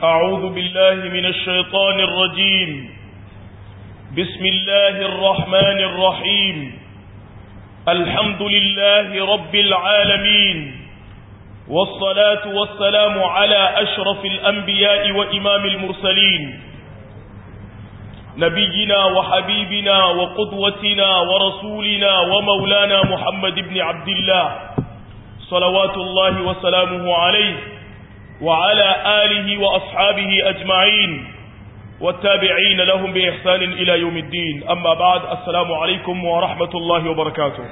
أعوذ بالله من الشيطان الرجيم بسم الله الرحمن الرحيم الحمد لله رب العالمين والصلاة والسلام على أشرف الأنبياء وإمام المرسلين نبينا وحبيبنا وقدوتنا ورسولنا ومولانا محمد بن عبد الله صلوات الله وسلامه عليه وعلى آله وأصحابه أجمعين والتابعين لهم بإحسان إلى يوم الدين أما بعد السلام عليكم ورحمة الله وبركاته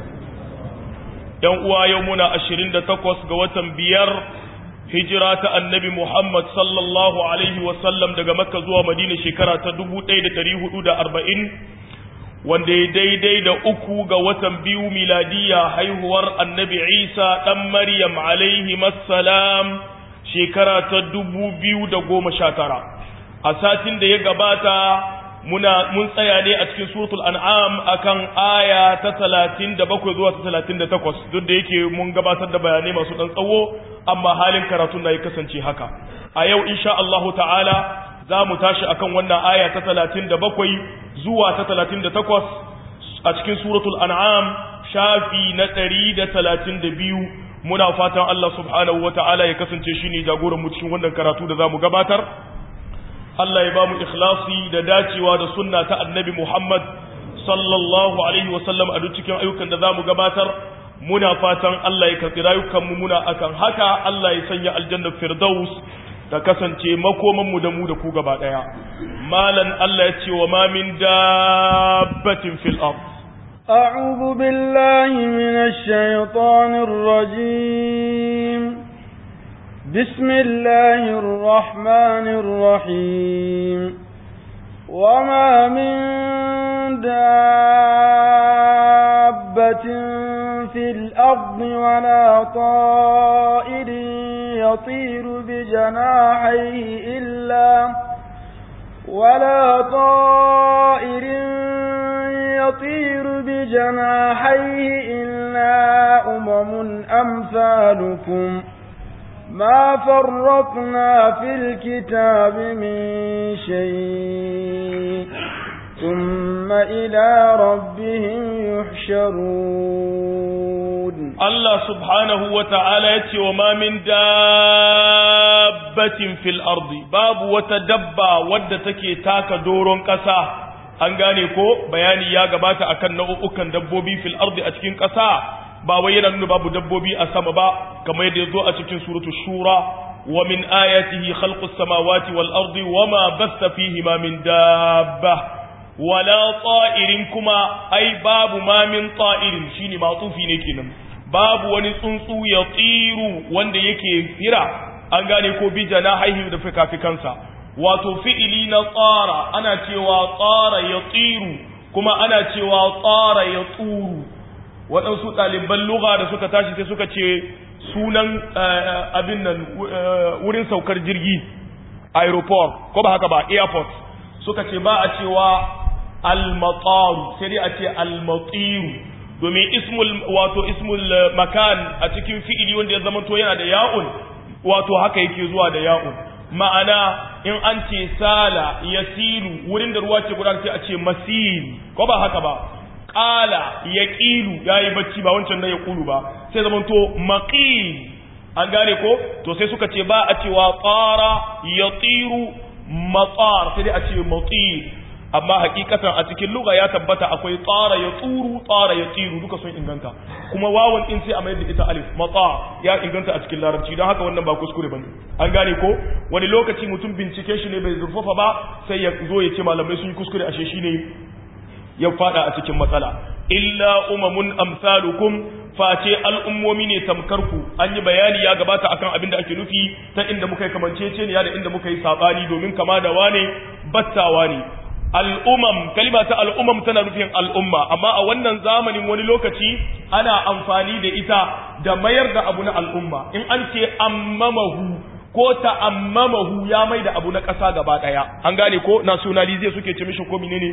يوم يومنا أشرين تقوس قوة بير هجرة النبي محمد صلى الله عليه وسلم دقى مكة زوى مدينة شكرة تدبو تيد تريه أودى أربعين wanda ya daidai da uku ga watan biyu miladiya haihuwar annabi isa ɗan maryam alaihi masalam shekara ta dubu biyu da goma sha tara a satin da ya gabata muna mun tsaya ne a cikin suratul an'am akan aya ta talatin da bakwai zuwa ta talatin da takwas duk da yake mun gabatar da bayanai masu ɗan tsawo amma halin karatun na ya kasance haka a yau insha Allahu ta'ala za mu tashi akan wannan aya ta talatin da bakwai zuwa ta talatin da takwas a cikin suratul an'am shafi na ɗari da talatin da biyu muna fatan Allah subhanahu wa ta'ala ya kasance shi ne jagoranmu cikin wannan karatu da za mu gabatar Allah ya ba mu ikhlasi da dacewa da sunna ta annabi Muhammad sallallahu alaihi wasallam a duk cikin ayyukan da za mu gabatar muna fatan Allah ya karɓi rayukanmu muna akan haka Allah ya sanya aljannar firdaus ta kasance makomanmu da mu da ku gaba ɗaya malan Allah ya ce wa ma min dabbatin fil ard أعوذ بالله من الشيطان الرجيم بسم الله الرحمن الرحيم وما من دابة في الأرض ولا طائر يطير بجناحيه إلا ولا طائر يطير بجناحيه إلا أمم أمثالكم ما فرطنا في الكتاب من شيء ثم إلى ربهم يحشرون الله سبحانه وتعالى يتي وما من دابة في الأرض باب وتدبى ودتك تاك دور كسا an gane ko bayani ya gabata akan nau'ukan dabbobi fil ardi a cikin ƙasa ba wai yana nuna babu dabbobi a sama ba kamar yadda yazo a cikin suratul shura wa min ayatihi khalqus samawati wal ardi wama basta fihima min dabba wala ta'irin kuma ai babu ma min ta'irin shine matufi ne kenan babu wani tsuntsu ya tsiru wanda yake fira an gane ko bi janahihi da fikafikansa wato fi'ili na tsara ana cewa tsara ya tsiru kuma ana cewa tsara ya tsuru waɗansu ɗaliban lugha da suka tashi sai suka ce sunan abin nan wurin saukar jirgi aeroport ko ba haka ba airport suka ce ba a cewa al-mataru sai dai a ce al-matiru domin ismul wato ismul makan a cikin fi'ili wanda ya zama to yana da ya'un wato haka yake zuwa da ya'un ma'ana in an ce sala yasiru wurin da ruwa ce guda sai a ce masil ko ba haka ba qala yaqilu yayi bacci ba wancan da ya kulu ba sai zaman to maqil an gane ko to sai suka ce ba a cewa tsara yatiru matar sai dai a ce matir amma hakikatan a cikin lugha ya tabbata akwai tsara ya tsuru tsara ya tsiru duka sun inganta kuma wawan din sai a mayar da ita alif matsa ya inganta a cikin larabci don haka wannan ba kuskure bane an gane ko wani lokaci mutum bincike shi ne bai zurfafa ba sai ya zo ya ce malamai sun yi kuskure ashe shi ne ya fada a cikin matsala illa umamun amsalukum face al'ummomi ne tamkar ku an yi bayani ya gabata akan abin da ake nufi ta inda muka yi kamanceceniya da inda muka yi sabani domin kama da wane battawa ne al'umam kalima ta al'umam tana nufin al'umma amma a wannan zamanin wani lokaci ana amfani da ita da mayar da abu na al'umma in an ce ammamahu ko ta'ammamahu ya mai da abu na ƙasa gaba ɗaya an gane ko nationalize suke ce mishi ko menene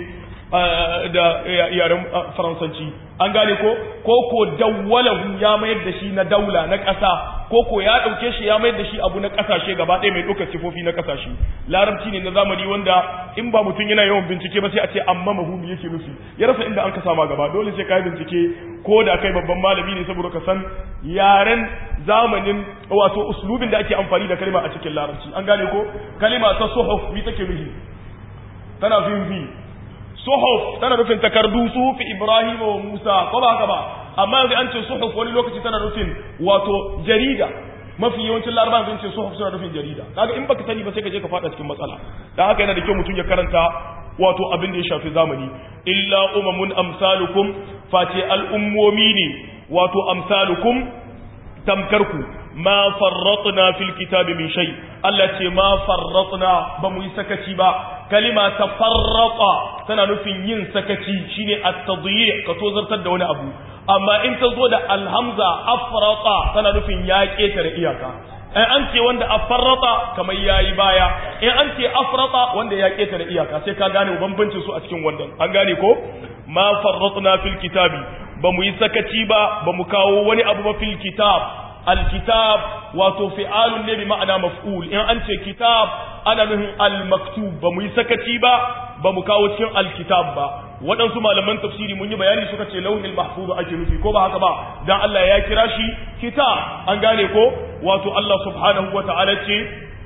da yaren faransanci an gane ko ko ko dawwalahu ya mayar da shi na daula na ƙasa ko ko ya ɗauke shi ya mayar da shi abu na ƙasashe gaba ɗaya mai ɗaukar sifofi na ƙasashe larabci ne na zamani wanda in ba mutum yana yawan bincike ba sai a ce amma mahu me yake nufi ya rasa inda an ka sama gaba dole sai ka yi bincike ko da kai babban malami ne saboda ka san yaren zamanin wato uslubin da ake amfani da kalma a cikin larabci an gane ko kalima ta suhuf mi take nufi tana fin bi suhuf tana nufin takardu suhufi ibrahim wa musa ko ba haka ba amma yanzu an ce suhuf wani lokaci tana nufin wato jarida mafi yawancin larabawa sun ce suhuf suna nufin jarida kaga in baka sani ba sai ka je ka fada cikin matsala dan haka yana da kyau mutum ya karanta wato abin da ya shafi zamani illa umamun amsalukum face al'ummomi ne wato amsalukum tamkarku ma farratna fil kitabi min shay Allah ce ma farratna ba mu yi sakaci ba kalima ta farrata tana nufin yin sakaci shine at-tadyi' ka tozartar da wani abu amma in ta zo da alhamza afrata tana nufin ya ketare iyaka in an ce wanda afarrata kamar yayi baya in an ce afrata wanda ya ketare iyaka sai ka gane bambancin su a cikin wannan an gane ko ma farratna fil kitabi ba mu yi sakaci ba ba mu kawo wani abu ba fil kitab alkitab wato fi'alun ne bi ma'ana maf'ul in an ce kitab ana nufin almaktub ba mu yi sakaci ba ba mu kawo cikin alkitab ba waɗansu malaman tafsiri mun yi bayani suka ce launin mahfuz ake nufi ko ba haka ba dan Allah ya kira shi kitab an gane ko wato Allah subhanahu wa ta'ala ce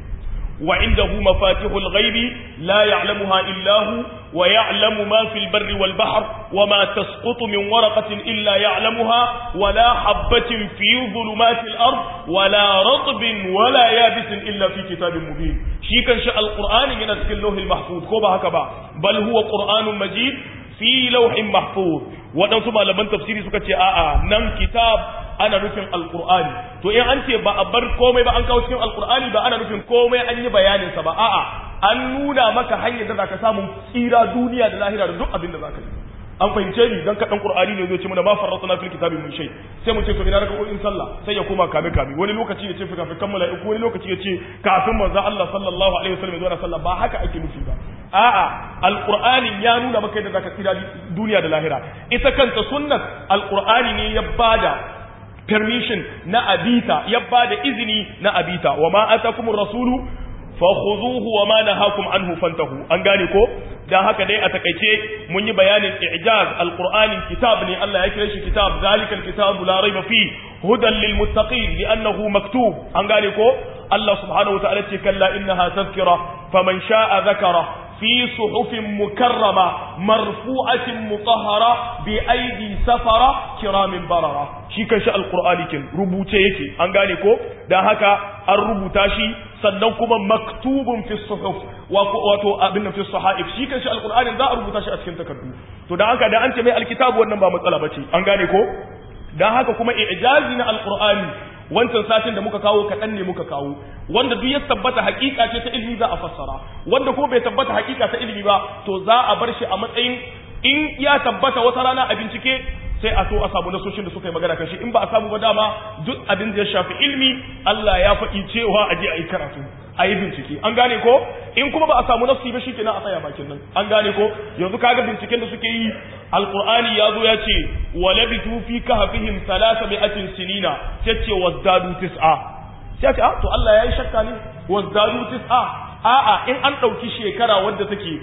وعنده مفاتيح الغيب لا يعلمها إلا هو ويعلم ما في البر والبحر وما تسقط من ورقة إلا يعلمها ولا حبة في ظلمات الأرض ولا رطب ولا يابس إلا في كتاب مبين شي كان شاء القرآن من اللوح المحفوظ كوبا هكذا بل هو قرآن مجيد في لوح محفوظ waɗansu malaman tafsiri suka ce a'a nan kitab ana nufin alkur'ani to in an ce ba a bar komai ba an kawo cikin alkur'ani ba ana nufin komai an yi bayaninsa ba a'a an nuna maka hanyar da zaka samu tsira duniya da lahira da duk abin da zaka yi an fahimce ni dan kaɗan qur'ani ne zai ce mana ma farratna fil kitabi min shay sai mu ce to ina raka in sallah sai ya koma kame kame wani lokaci ya ce fi kafin kammala wani lokaci ya ce kafin manzo Allah sallallahu alaihi wasallam ya zo sallah ba haka ake nufi ba a'a alqur'ani ya nuna maka yadda zaka tsira duniya da lahira ita kanta sunnat alqur'ani ne ya bada permission na abita ya bada izini na abita wa ma atakumur rasulu fakhuzuhu wa ma nahakum anhu fantahu an gane ko dan haka dai a takaice mun yi bayanin i'jaz alqur'ani kitab ne Allah ya kira shi kitab zalikal kitabu la raiba fi hudan lil muttaqin li'annahu maktub an gane ko Allah subhanahu wa ta'ala ce kalla innaha tadhkira faman sha'a dhakara في صحف مكرمة مرفوعة مطهرة بأيدي سفرة كرام بررة shi kan shi alkur'ani kin rubuce yake an gane ko dan haka an rubuta shi sannan kuma maktubun fi suhuf wato abin fi sahaif shi kan shi alkur'ani za a rubuta shi a cikin takardu to dan haka da an ce mai alkitabu wannan ba matsala bace an gane ko dan haka kuma i'jazi na alkur'ani wancan satin da muka kawo kaɗan ne muka kawo wanda duk ya tabbata hakika ce ta ilimi za a fassara wanda ko bai tabbata hakika ta ilimi ba to za a bar shi a matsayin in ya tabbata wata rana a bincike sai a so a samu nasoshin da suka yi magana kan shi in ba a samu ba dama duk abin da ya shafi ilimi Allah ya faɗi cewa a je a yi karatu a yi bincike an gane ko in kuma ba a samu nasu ba shi kenan a tsaya bakin nan an gane ko yanzu kaga binciken da suke yi alqur'ani ya zo ya ce walabitu fi kahfihim salasa mi'atin sinina sai ce wazdadu tis'a sai ce to Allah ya yi shakka ne wazdadu tis'a a'a in an ɗauki shekara wadda take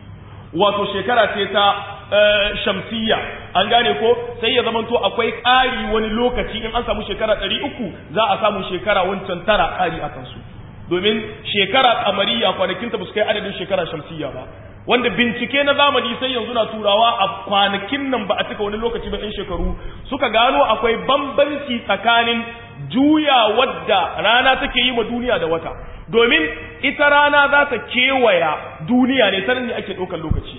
wato shekara ce ta shamsiyya an gane ko sai ya zamanto akwai ƙari wani lokaci in an samu shekara ɗari uku za a samu shekara wancan tara ƙari a kansu domin shekara kamariya kwanakinta ba su kai adadin shekara shamsiyya ba wanda bincike na zamani sai yanzu na turawa a kwanakin nan ba a cika wani lokaci ba 'yan shekaru suka gano akwai bambanci tsakanin juya wadda rana take yi ma duniya da wata domin ita rana za ta kewaya duniya ne sanin ne ake ɗaukar lokaci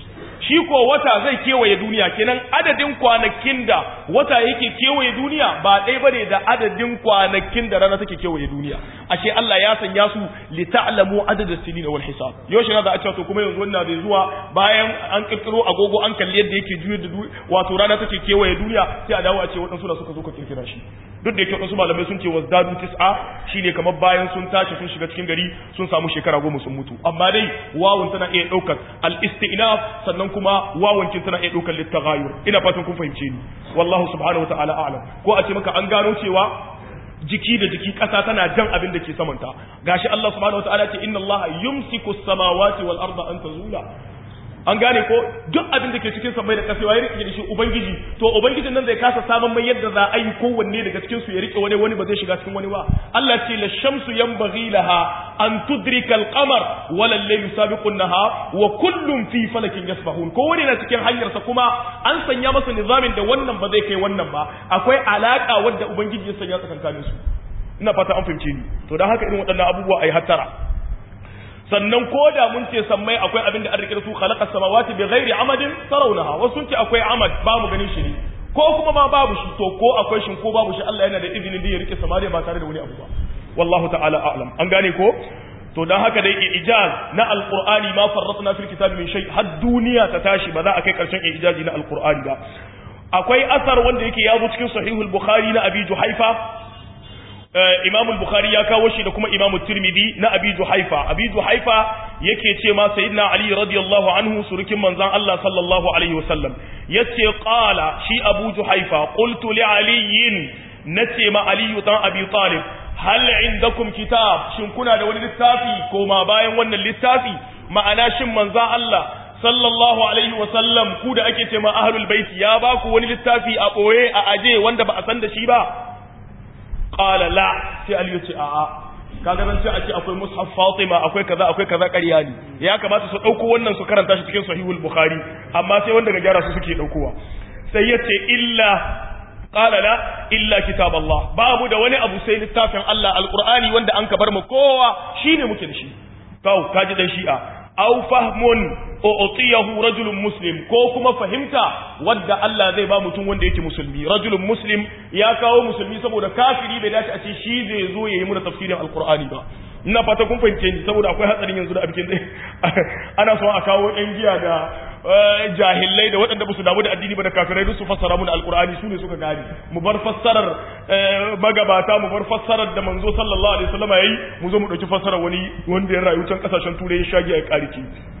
shi ko wata zai kewaye duniya kenan adadin kwanakin da wata yake kewaye duniya ba ɗaya bane da adadin kwanakin da rana take kewaye duniya ashe Allah ya sanya su li ta'lamu adadus sinina wal hisab yaushe na da a to kuma yanzu wannan bai zuwa bayan an kirkiro agogo an kalli yadda yake juye da wato rana take kewaye duniya sai a dawo a ce waɗansu da suka zo ka kirkira shi duk da yake wasu malamai sun ce wazdadu tis'a shine kamar bayan sun tashi sun shiga cikin gari sun samu shekara goma sun mutu amma dai wawun tana iya ɗaukar al-istinaf sannan kuma wawun kin tana iya ɗaukar littaghayur ina fatan kun fahimce ni wallahu subhanahu wa ta'ala a'lam ko a ce maka an gano cewa jiki da jiki ƙasa tana jan abin da ke samanta gashi Allah subhanahu wa ta'ala ce inna Allah yumsiku as-samawati wal arda an tazula an gane ko duk abin da ke cikin samai da ƙasa ya rike da shi ubangiji to ubangijin nan zai kasa samun mai yadda za a yi kowanne daga cikin su ya rike wani wani ba zai shiga cikin wani ba Allah ce la shamsu yanbaghi laha an tudrika al-qamar wa la layl sabiqu an-nahar wa kullun fi falakin yasbahun ko wani na cikin hanyar sa kuma an sanya masa nizamin da wannan ba zai kai wannan ba akwai alaka wadda ubangiji ya sanya tsakankanin su ina fata an fahimce ni to dan haka irin waɗannan abubuwa ai hattara sannan ko da mun ce sammai akwai abin da an rike su khalaqa samawati bi ghairi amadin tarawnaha wasu sun ce akwai amad ba mu ganin shi ne ko kuma ma babu shi to ko akwai shi ko babu shi Allah yana da izinin da ya rike samariya ba tare da wani abu ba wallahu ta'ala a'lam an gane ko to dan haka dai ijaz na alqur'ani ma farratna fil kitabi min shay har duniya ta tashi ba za a kai karshen ijazi na alqur'ani ba akwai asar wanda yake yazo cikin sahihul bukhari na abi juhaifa Imam al-Bukhari ya kawo shi da kuma Imam Tirmidhi na Abi Juhaifa Abi Juhaifa yake ce ma Sayyidina Ali radiyallahu anhu surukin manzon Allah sallallahu alaihi wasallam yace qala shi Abu Juhaifa qultu li Ali nace ma Ali dan Abi Talib hal indakum kitab shin kuna da wani littafi ko ma bayan wannan littafi ma'ana shin manzon Allah sallallahu alaihi wasallam ku da ake ce ma ahlul bait ya ba ku wani littafi a boye a aje wanda ba a san da shi ba qala la sai Ali ya ce a'a kaga nan sai a ce akwai mushaf Fatima akwai kaza akwai kaza ƙarya ne ya kamata su dauko wannan su karanta shi cikin sahihul bukhari amma sai wanda ga gyara su suke daukowa sai ya ce illa qala la illa kitab Allah babu da wani abu sai littafin Allah alqur'ani wanda an ka bar mu kowa shine muke da shi to kaji dan shi'a aw fahmun u'tiyahu rajulun muslim ko kuma fahimta wadda Allah zai ba mutum wanda yake musulmi rajulun muslim ya kawo musulmi saboda kafiri bai dace a ce shi zai zo yayi muna tafsirin alqur'ani ba ina fata kun fahimce ni saboda akwai hatsarin yanzu da abikin ana so a kawo yan giya da jahillai da waɗanda ba su damu da addini ba da kafirai duk su fassara mu da alqur'ani su ne suka gane mu bar fassarar magabata mu bar fassarar da manzo sallallahu alaihi wasallam yayi mu zo mu dauki fassarar wani wanda ya rayu can kasashen turai ya shagi a kariki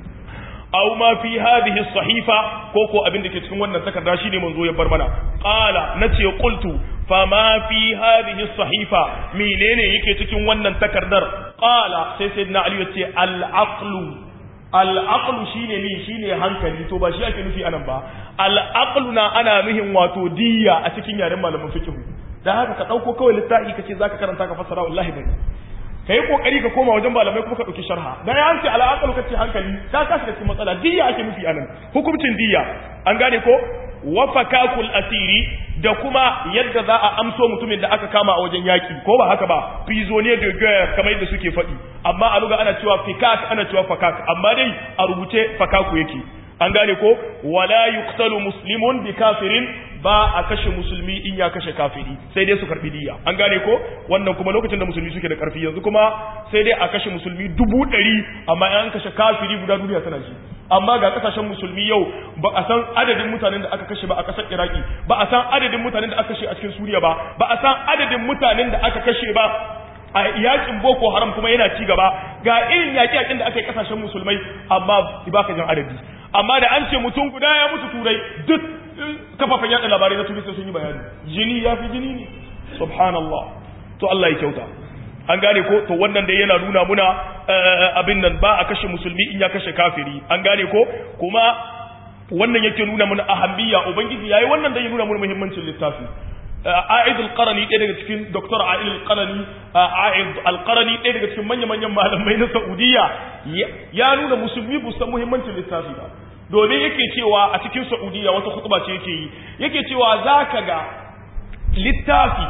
aw ma fi hadhihi sahifa ko ko abin da ke cikin wannan takarda shine manzo ya bar mana qala nace qultu fa ma fi hadhihi sahifa menene yake cikin wannan takardar qala sai sayyidina ali yace al aqlu al aqlu shine ni shine hankali to ba shi ake nufi anan ba al aqlu na ana nuhin wato diya a cikin yaren malaman fiqh dan haka ka dauko kawai littafi kace zaka karanta ka fassara wallahi bai ka yi kokari ka koma wajen malamai kuma ka ɗauki sharha dan ya ce al'aqal ka ce hankali ka kashi cikin matsala diya ake nufi anan hukuncin diya an gane ko wa fakakul asiri da kuma yadda za a amso mutumin da aka kama a wajen yaki ko ba haka ba prisonnier de guerre kamar yadda suke faɗi amma a luga ana cewa fikak ana cewa fakak amma dai a rubuce fakaku yake an gane ko wala yuqtalu muslimun bi kafirin ba a kashe musulmi in ya kashe kafiri sai dai su karbi diya an gane ko wannan kuma lokacin da musulmi suke da karfi yanzu kuma sai dai a kashe musulmi dubu ɗari amma an kashe kafiri guda duniya tana ji amma ga kasashen musulmi yau ba a san adadin mutanen da aka kashe ba a kasar iraki ba a san adadin mutanen da aka kashe a cikin suriya ba ba a san adadin mutanen da aka kashe ba a yakin boko haram kuma yana ci gaba ga irin yaƙi yaƙin da aka yi kasashen musulmai amma ba ka jan adadi amma da an ce mutum guda ya mutu turai duk kafafen yaɗa labarai na turista sun yi bayani jini ya fi jini ne subhanallah to Allah ya kyauta an gane ko to wannan dai yana nuna muna abin nan ba a kashe musulmi in ya kashe kafiri an gane ko kuma wannan yake nuna muna ahammiya ubangiji yayi wannan dai ya nuna muna muhimmancin littafi A'id al-Qarani ɗaya daga cikin Dr. A'id al-Qarani A'id al-Qarani ɗaya daga cikin manya-manyan malamai na Saudiya ya nuna musulmi bu san muhimmancin littafi ba domin yake cewa a cikin Saudiya wata khutba ce yake yi yake cewa zaka ga littafi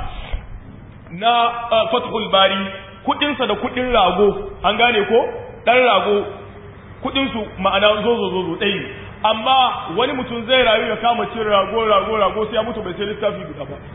na Fathul Bari kudin sa da kudin rago an gane ko dan rago kudin su ma'ana zozo zozo ɗaya amma wani mutum zai rayu ya kama cin rago rago rago sai ya mutu bai sai littafi guda ba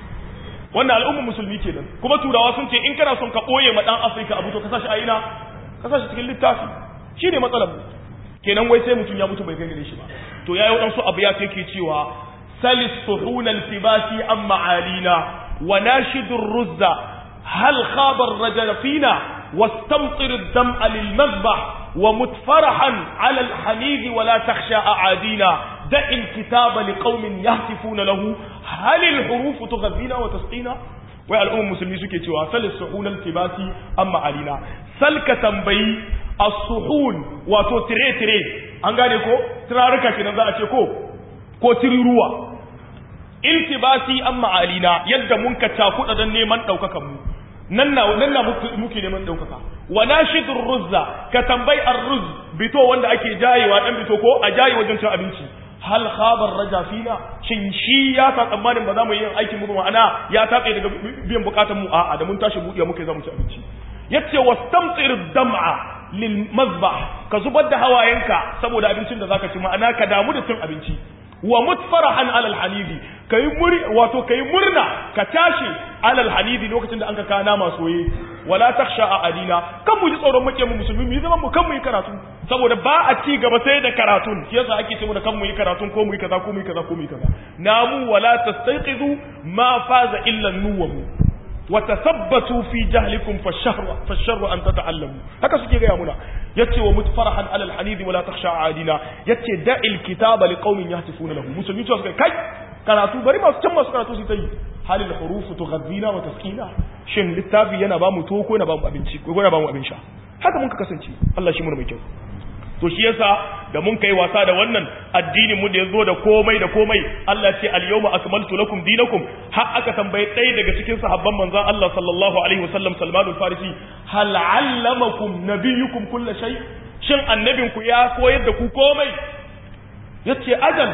wannan al'ummar musulmi kenan kuma turawa sun ce in kana son ka boye ma dan Afirka abu to ka sashi a ina ka sashi cikin littafi shine matsalar mu kenan wai sai mutum ya mutu bai gane shi ba to yayi wadansu abu ya yake cewa salis suhun al-fibasi am ma'alina wa nashidur ruzza hal khaba ar-rajul fina واستمطر الدمع للمذبح ومتفرحا على الحميد ولا تخشى أعادينا دع الكتاب لقوم يهتفون له هل الحروف تغذينا وتسقينا wai al'ummar musulmi suke cewa sal suhun al-tibasi amma alina sal ka tambayi as-suhun wato tire tire an gane ko tiraruka kenan za a ce ko ko tiriruwa iltibasi amma alina yadda mun ka cakuɗa don neman ɗaukakan mu nan na nan na muke neman ɗaukaka wa nashidur ruzza ka tambayi ar-ruz bito wanda ake jayewa dan bito ko a jaye wajen cin abinci hal khabar raja fina shin shi ya sa tsammanin ba za mu yi aikin mu ma'ana ya tabe daga biyan bukatun mu a'a da mun tashi buɗe muka za mu ci abinci yace wastamtir dam'a lil mazbah ka zubar da hawayenka saboda abincin da zaka ci ma'ana ka damu da cin abinci wa mutfarahan alal hanidi kai muri wato kai murna ka tashi alal hanidi lokacin da an ka kana masoye wala takhsha a adina kan mu ji tsoron muke mu musulmi mu zaman mu kan mu yi karatu saboda ba a ci gaba sai da karatun shi yasa ake ce mu da kan mu yi karatun ko mu yi kaza ko mu yi kaza ko mu yi kaza namu wala tastayqizu ma faza illa nuwamu wa tasabbatuu fi jahlikum fasharru fasharru an tata'allamu haka suke ga muna yace wa mutfarahan alal hanidi wala takhsha adina yace da'il kitaba liqaumin yahtifuna lahu musulmi to suka kai karatu bari masu can masu karatu su ta yi halil hurufu tughazzina wa taskina shin littafi yana ba mu to ko yana ba mu abinci ko yana ba mu abin sha haka mun ka kasance Allah shi mu mai kyau to shi yasa da mun kai wasa da wannan addinin mu da yazo da komai da komai Allah ce al-yawma akmaltu lakum dinakum har aka tambaye ɗaya daga cikin sahabban manzon Allah sallallahu alaihi wasallam Salman al-Farisi hal allamakum nabiyyukum kull shay shin annabinku ya koyar da ku komai yace ajal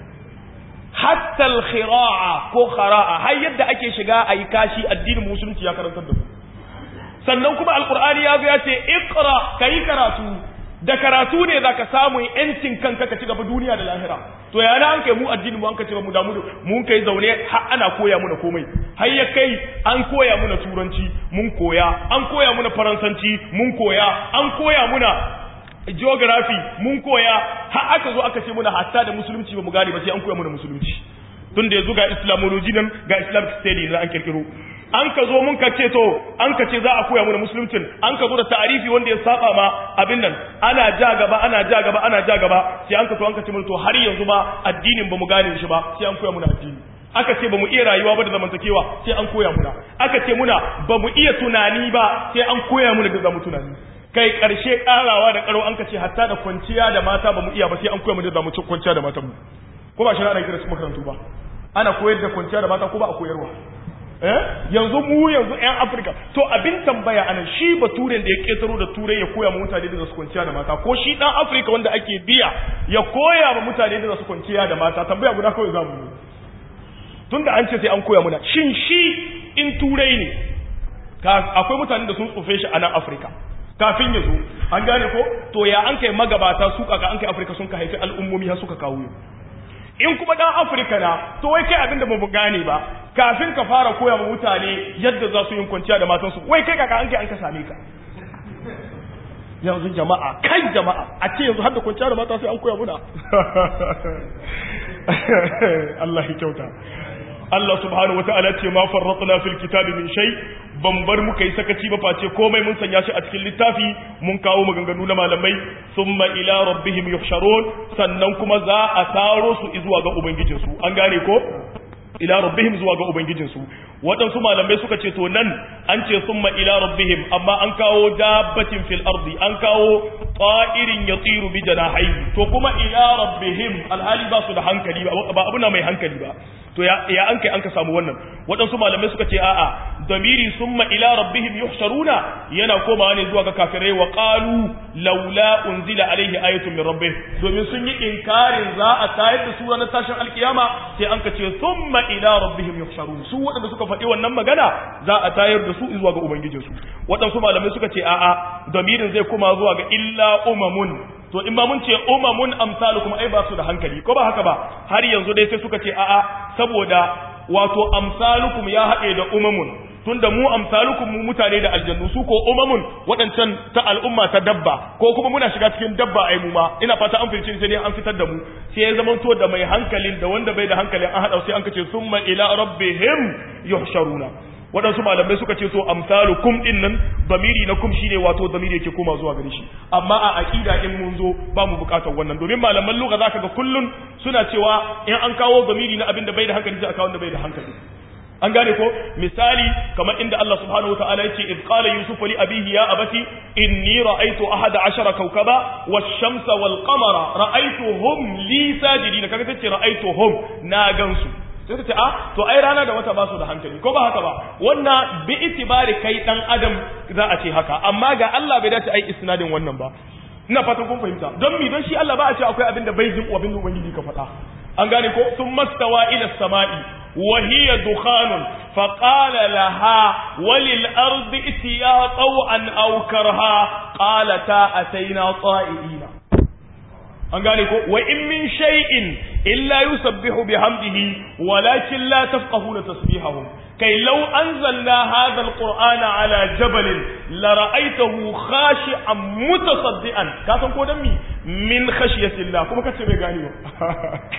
hatta al-khira'a ko khara'a har yadda ake shiga ayi kashi addinin musulunci ya karantar da ku sannan kuma alqur'ani ya zo ya ce iqra kai karatu da karatu ne zaka samu yancin kanka ka ci gaba duniya da lahira to yana an kai mu addinin mu an kace mu damu mun kai zaune har ana koya muna komai har ya kai an koya muna turanci mun koya an koya muna faransanci mun koya an koya muna geography mun koya har aka zo aka ce muna hatta da musulunci ba mu gane ba sai an koya muna musulunci tun da yanzu ga islamology nan ga islamic study da an kirkiro an ka zo mun ka ce to an ka ce za a koya mana musuluncin an ka zo da ta'arifi wanda ya saba ma abin nan ana ja gaba ana ja gaba ana ja gaba sai an ka to an ka ce mana to har yanzu ba addinin ba mu gane shi ba sai an koya mana addini aka ce ba mu iya rayuwa ba da zamantakewa sai an koya muna aka ce muna ba mu iya tunani ba sai an koya muna da zamu tunani kai karshe karawa da karo an ka ce hatta da kwanciya da mata ba mu iya ba sai an koya mu da zamu kwanciya da matan mu ko ba shi na kira su makarantu ba ana koyar da kwanciya da mata ko ba a koyarwa eh yanzu mu yanzu ƴan Afirka to abin tambaya anan shi baturen da ya ketaro da turai ya koya ma mutane da su kwanciya da mata ko shi dan Afirka wanda ake biya ya koya ma mutane da su kwanciya da mata tambaya guda kawai zamu yi tunda an ce sai an koya muna shin shi in turai ne akwai mutane da sun tsofe shi a nan Afirka kafin ya zo an gane ko to ya an kai magabata su kaka an kai Afirka sun ka haifi al'ummomi har suka kawo in kuma dan afirka na to wai kai abinda ba mu gane ba kafin ka fara koya ma mutane yadda za su yin kwanciya da matansu wai kai kaka an kai an ka same ka yanzu jama'a kai jama'a a ce yanzu har da kwanciya da mata sai an koya muna Allah ya kyauta Allah subhanahu wa ta'ala ce ma farratna fil kitabi min shay ban bar muka yi sakaci ba face komai mun sanya shi a cikin littafi mun kawo maganganu na malamai thumma ila rabbihim yuhsharun sannan kuma za a taro su zuwa ga ubangijinsu an gane ko ila rabbihim zuwa ga ubangijinsu waɗansu malamai suka ce to nan an ce summa ila rabbihim amma an kawo dabbatin fil ardi an kawo ta'irin yatiru bi janahihi to kuma ila rabbihim alhali ba su da hankali ba abuna mai hankali ba to ya ya an kai an ka samu wannan waɗansu malamai suka ce a'a damiri summa ila rabbihim yuhsharuna yana komawa ne zuwa ga kafirai wa qalu laula unzila alaihi ayatun min rabbih domin sun yi inkarin za a tayar da su ranar tashin alkiyama sai an ka ce summa ila rabbihim yuhsharun su waɗanda suka faɗi wannan magana za a tayar da su zuwa ga ubangijinsu waɗansu malamai suka ce a'a damirin zai koma zuwa ga illa umamun to in ba mun ce umamun amsalukum ai ba su da hankali ko ba haka ba har yanzu dai sai suka ce a'a saboda wato amsalukum ya haɗe da umamun tunda mu amsalukum mu mutane da aljannu su ko umamun waɗancan ta al'umma ta dabba ko kuma muna shiga cikin dabba ai mu ma ina fata an fice sai dai an fitar da mu sai ya zama to da mai hankalin da wanda bai da hankalin an haɗa sai an kace summa ila rabbihim yuhsharuna waɗansu malamai suka ce to amsalu kum din nan zamiri na kum shine wato zamiri yake koma zuwa gare shi amma a aqida in mun zo ba mu bukatar wannan domin malaman lugha zaka ga kullun suna cewa in an kawo zamiri na abin da bai da hankali sai a kawo wanda bai da hankali an gane ko misali kamar inda Allah subhanahu wataala yace id qala yusuf li abihi ya abati inni ra'aytu ahada ashara kawkaba wash-shamsa wal-qamara ra'aytuhum li sajidin kaga tace ra'aytuhum na gansu sai ta ce a to ai rana da wata ba su da hankali ko ba haka ba wannan bi itibari kai dan adam za a ce haka amma ga Allah bai dace ai isnadin wannan ba ina fatan kun fahimta don mi don shi Allah ba a ce akwai abin da bai jin abin da ubangiji ka faɗa an gane ko sun mastawa ila sama'i wa hiya dukhanun fa qala laha walil ardi itiya taw'an aw karha qalata ataina ta'ina an gane ko wa in min shay'in illa yusabbihu bihamdihi walakin la tafqahuna tasbihahum kai law anzalna hadha alqur'ana ala jabalin la ra'aytahu khashi'an mutasaddian ka san ko dan mi min khashyatillah kuma kace bai gane ba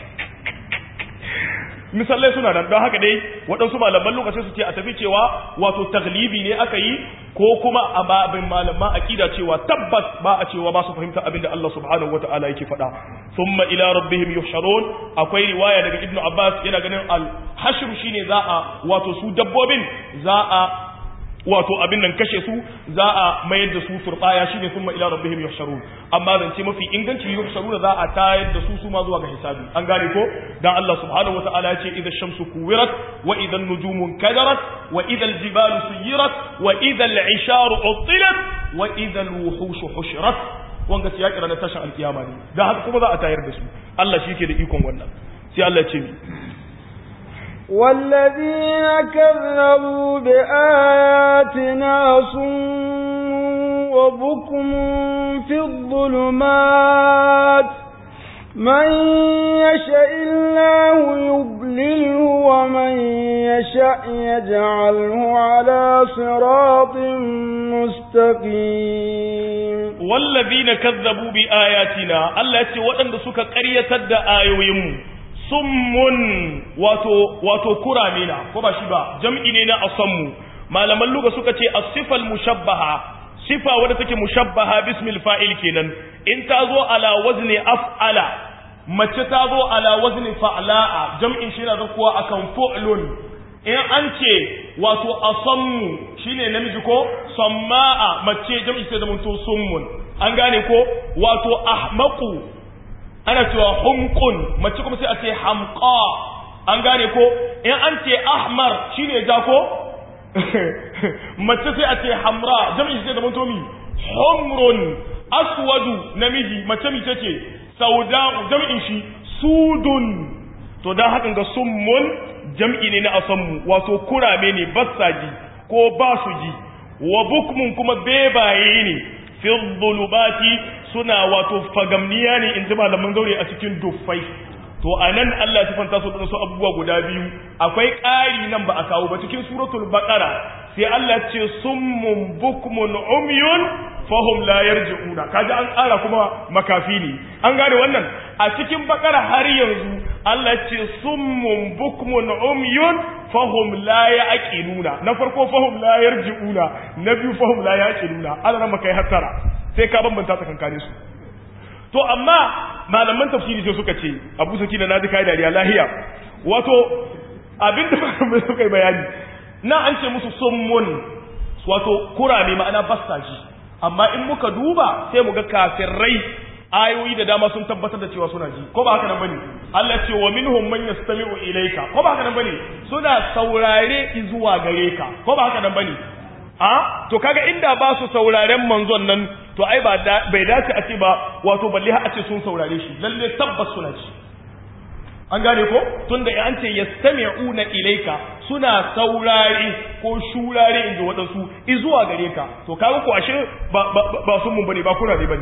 misalai suna nan don haka dai waɗansu malaman lokacin su ce a tafi cewa wato taglibi ne aka yi ko kuma a babin malaman aƙida cewa tabbas ba a cewa ba su fahimta abin da Allah subhanahu wata'ala yake faɗa thumma ila rabbihim yuhsharun akwai riwaya daga ibnu abbas yana ganin al hashr shine za a wato su dabbobin za a wato abin nan kashe su za a mayar da su turbaya shine thumma ila rabbihim yuhsharun amma zance mafi inganci yuhsharuna za a tayar da su su ma zuwa ga hisabi an gane ko dan Allah subhanahu wataala ya ce idza shamsu kuwirat wa idza an-nujumu kadarat wa idza al-jibalu suyirat wa idza al-isharu utilat wa idza al-wuhushu hushirat wanga ya kira na tashin alkiyama ne dan haka kuma za a tayar da su Allah shi ke da ikon wannan sai Allah ya ce mi والذين كذبوا بآياتنا صم وبكم في الظلمات من يشاء الله يضلله ومن يشاء يجعله على صراط مستقيم والذين كذبوا بآياتنا الله يتي وأن سك قرية آيوهم summun wato wato kuramina ko ba shi ba jam'i ne na asammu malaman luga suka ce as-sifal mushabbaha sifa wadda take mushabbaha bismil fa'il kenan in ta zo ala wazni af'ala mace ta zo ala wazni fa'la'a jam'in shi na zakuwa akan fu'lun in an ce wato asammu shine namiji ko samma'a mace jam'i sai da to summun an gane ko wato ahmaqu ana cewa humqun mace kuma sai a ce hamqa an gane ko in an ce ahmar shine ja ko mace sai a ce hamra jami'i sai da mutomi humrun aswadu namiji mace mi ce sauda jami'in shi sudun to dan hakan ga summun jam'i ne na asammu wato kurame ne bassaji ko ba su ji wa bukmun kuma bebaye ne fi dhulubati suna wato fagamniya ne in ji malaman zaure a cikin duffai to a nan Allah ya fanta su da su abubuwa guda biyu akwai ƙari nan ba a kawo ba cikin suratul baqara sai Allah ya ce summun bukmun umyun fahum la yarji'una kaji an ƙara kuma makafi ne an gane wannan a cikin baqara har yanzu Allah ya ce summun bukmun umyun fahum la yaqiluna na farko fahum la yarji'una na biyu fahum la yaqiluna Allah ran kai hattara sai ka bambanta tsakankane su to amma malaman tafsiri sai suka ce Abu Sakina naji kai dariya lahiya wato abinda malamai suka yi bayani na an ce musu summun wato kurame ma'ana bastaji amma in muka duba sai mu ga kafirai ayoyi da dama sun tabbatar da cewa suna ji ko ba haka nan bane Allah ce wa minhum man yastami'u ilayka ko ba haka nan bane suna saurare zuwa gare ka ko ba haka nan bane a to kaga inda ba su sauraren manzon nan to ai ba bai dace a ce ba wato balle har a ce sun saurare shi lalle tabbas suna ji an gane ko tunda an ce yastami'una ilayka suna saurare ko shurare inda waɗansu izuwa gare ka to kaga ko ashe ba ba sun mun bane ba kuna ne bane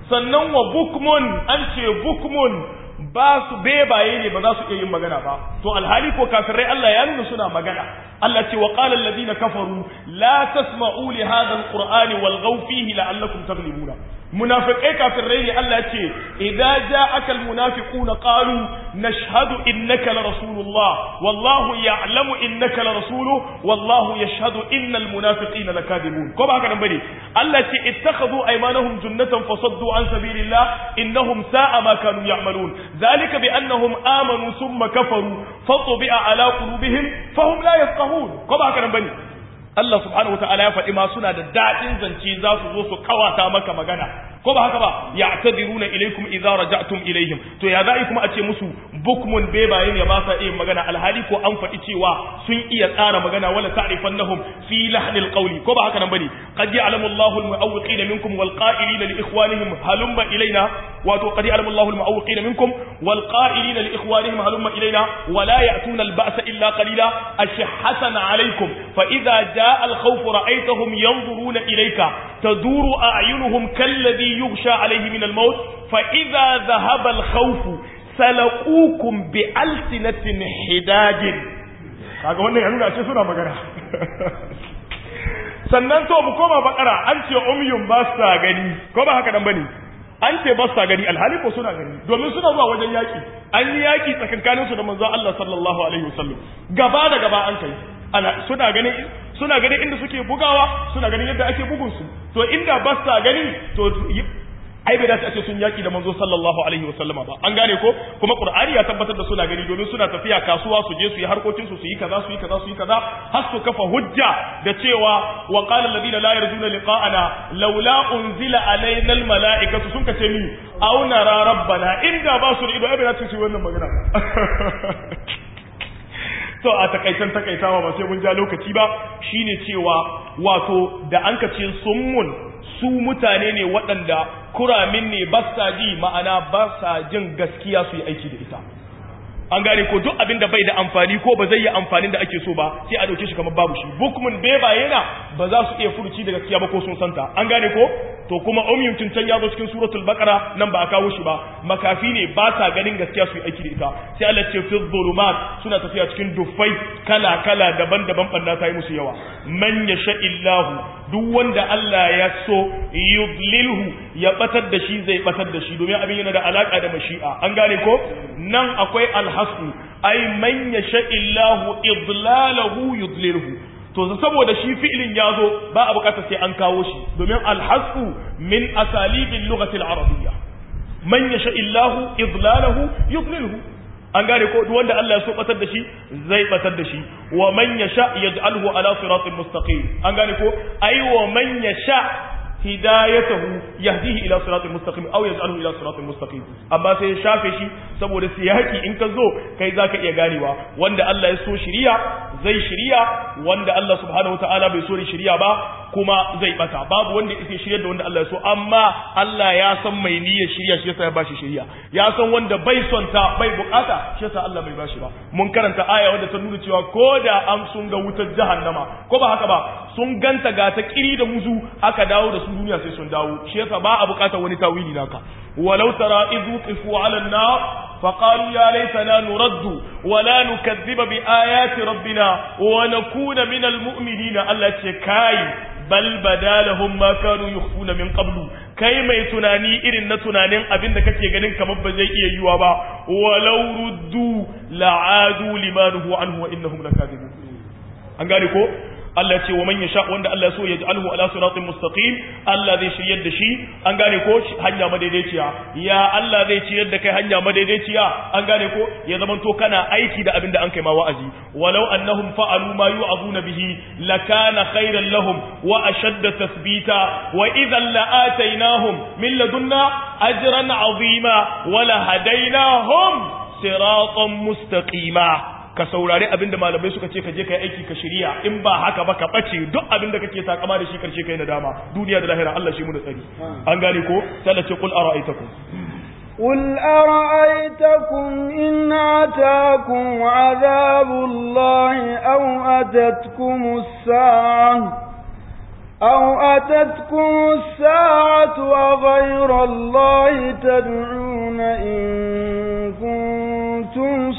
sannan wa bukmun an ce bukmun ba su bebaye ne ba za su iya yin magana ba to alhali ko kafirai Allah ya nuna suna magana Allah ce wa qala alladhina kafaru la tasma'u li hadha alqur'ani walghaw fihi la'allakum taghlibuna munafiqai kafirai ne Allah ya ce idza ja'aka almunafiquna qalu nashhadu innaka la rasulullah wallahu ya'lamu innaka la rasuluhu wallahu yashhadu innal munafiqina lakadibun ko ba haka nan bane Allah ce ittakhadhu aymanahum junnatan fasaddu an sabilillah innahum sa'a ma kanu ya'malun ذلك بأنهم آمنوا ثم كفروا فطبع على قلوبهم فهم لا يفقهون كما هكذا بني Allah subhanahu wataala ya faɗi ma suna da daɗin zance za su zo su kawata maka magana ko ba haka ba ya'tadiruna ilaykum idza raja'tum ilayhim to ya za'i kuma a ce musu bukmun bebaye ne ba sa iya magana alhali ko an faɗi cewa sun iya tsara magana wala ta'rifannahum fi lahnil qawli ko ba haka nan bane qad ya'lamu Allahu al-mu'awwiqina minkum wal qa'ilina li ikhwanihim halumma ilayna wato qad ya'lamu Allahu al-mu'awwiqina minkum wal qa'ilina li ikhwanihim halumma ilayna wa la ya'tuna al-ba'sa illa qalila ashhatan alaykum fa idza جاء الخوف رأيتهم ينظرون إليك تدور أعينهم كالذي يغشى عليه من الموت فإذا ذهب الخوف سلقوكم بألسنة حداد kaga wannan ya nuna ce suna magana sannan to mu koma bakara an ce umyun ba sa gani ko ba haka dan bane an ce ba sa gani alhali ko suna gani domin suna zuwa wajen yaki an yi yaki tsakankanin su da manzo Allah sallallahu alaihi wasallam gaba da gaba an kai ana suna ganin suna ganin inda suke bugawa suna ganin yadda ake bugun su to inda ba sa gani to ai bai dace a ce sun yaki da manzo sallallahu alaihi wa sallama ba an gane ko kuma qur'ani ya tabbatar da suna gani domin suna tafiya kasuwa su je su yi harkokin su su yi kaza su yi kaza su yi kaza har su kafa hujja da cewa wa qala alladhina la yarjuna liqa'ana laula unzila alaina almala'ikatu sun kace mi aw nara rabbana inda ba su da ido ai bai dace su yi wannan magana to a takaitan takaitawa ba sai mun ja lokaci ba shine cewa wato da an kace summun su mutane ne waɗanda kuramin ne ba sa ji ma'ana ba sa jin gaskiya su yi aiki da ita an gane ko duk abin da bai da amfani ko ba zai yi amfanin da ake so ba sai a dauke shi kamar babu shi bukmun beba yana ba za su iya furuci da gaskiya ba ko sun santa an gane ko to kuma umyum tun can ya zo cikin suratul baqara nan ba a kawo shi ba makafi ne ba sa ganin gaskiya su yi aiki da ita sai Allah ce fi dhulumat suna tafiya cikin dufai kala kala daban-daban banda ta yi musu yawa man yasha illahu duk wanda Allah ya so yudlilhu ya batar da shi zai batar da shi domin abin yana da alaka da mashi'a an gane ko nan akwai alhasu ai man yasha illahu idlalahu yudlilhu to saboda shi fi'ilin ya zo ba a bukatar sai an kawo shi domin alhasu min asalibin lugatil arabiyya man yasha illahu idlalahu yudlilhu an gane ko duk wanda Allah ya so batar da shi zai batar da shi wa man yasha yaj'alhu ala siratin mustaqim an gane ko ai wa man yasha hidayatahu yahdihi ila siratin mustaqim aw yaj'aluhu ila siratin mustaqim amma sai ya shafe shi saboda siyaki in ka zo kai zaka iya ganewa wanda Allah ya so shiriya zai shiriya wanda Allah subhanahu wataala bai so shiriya ba kuma zai bata babu wanda yake shiryar da wanda Allah ya so amma Allah ya san mai niyyar shiriya shi yasa ya bashi shiriya ya san wanda bai son ta bai bukata shi yasa Allah bai bashi ba mun karanta aya wanda ta nuna cewa ko da an sun ga wutar jahannama ko ba haka ba sun ganta ga ta kiri da muzu aka dawo da su duniya sai sun dawo shi yasa ba a bukatar wani tawili naka walau tara idhu qifu ala an-nar فقالوا يا ليتنا نرد ولا نكذب بآيات ربنا ونكون من المؤمنين التي كاي bal bada lahum ma kanu yukhfuna min qablu kai mai tunani irin na tunanin abin da kake ganin kamar ba zai iya yiwa ba walau ruddu la'adu limanuhu anhu wa innahum lakadibun an gane ko Allah ya ce wa man yasha wanda Allah ya so ya ja'alhu ala siratin mustaqim Allah zai shiryar da shi an gane ko hanya madaidaiciya ya Allah zai ciyar da kai hanya madaidaiciya an gane ko ya zaman to kana aiki da abin da an kai ma wa'azi walau annahum fa'alu ma yu'azuna bihi lakana khairan lahum wa ashadda tathbita wa idhan la'atainahum min ladunna ajran 'azima wa lahadainahum siratan mustaqima ka saurari abinda malamai suka ce ka je ka yi aiki ka shirya in ba haka ba ka bace duk abinda kake takama da shi karshe kai nadama duniya da lahira Allah shi mu da tsari an gane ko sai ce qul ara'aytakum قل أرأيتكم إن أتاكم عذاب الله أو أتتكم الساعة أو أتتكم الساعة وغير الله تدعون إن كنتم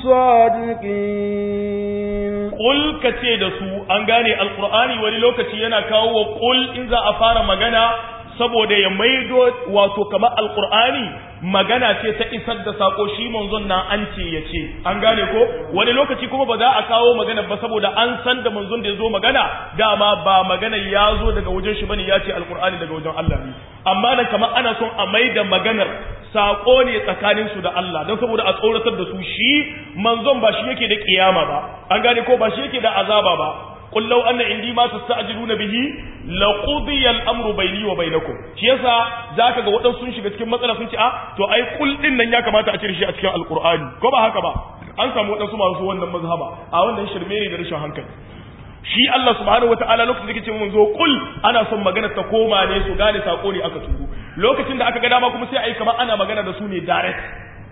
صادقين Ƙul ka ce da su an gane alƙur'ani wani lokaci yana kawo wa ƙul in za a fara magana saboda ya maido wato kamar alƙur'ani magana ce ta isar da sako shi manzon nan an ce ya ce an gane ko wani lokaci kuma ba za a kawo magana ba saboda an san da manzon da ya zo magana dama ba magana ya zo daga wajen shi bane ya ce alƙur'ani daga wajen Allah ne amma nan kamar ana son a maida maganar sako ne tsakanin su da Allah don saboda a tsoratar da su shi manzon ba shi yake da kiyama ba an gane ko ba shi yake da azaba ba قل لو أن عندي ما تستعجلون به لقضي الأمر بيني وبينكم shi yasa zaka ga waɗansu sun shiga cikin matsala sun ce a to ai kul din nan ya kamata a cire shi a cikin alqur'ani ko ba haka ba an samu waɗansu masu wannan mazhaba a wannan shirme ne da rashin hankali shi Allah subhanahu wataala lokacin da yake ce mun zo kul ana son magana ta koma ne su gane sako ne aka turo lokacin da aka ga dama kuma sai ai kamar ana magana da su ne direct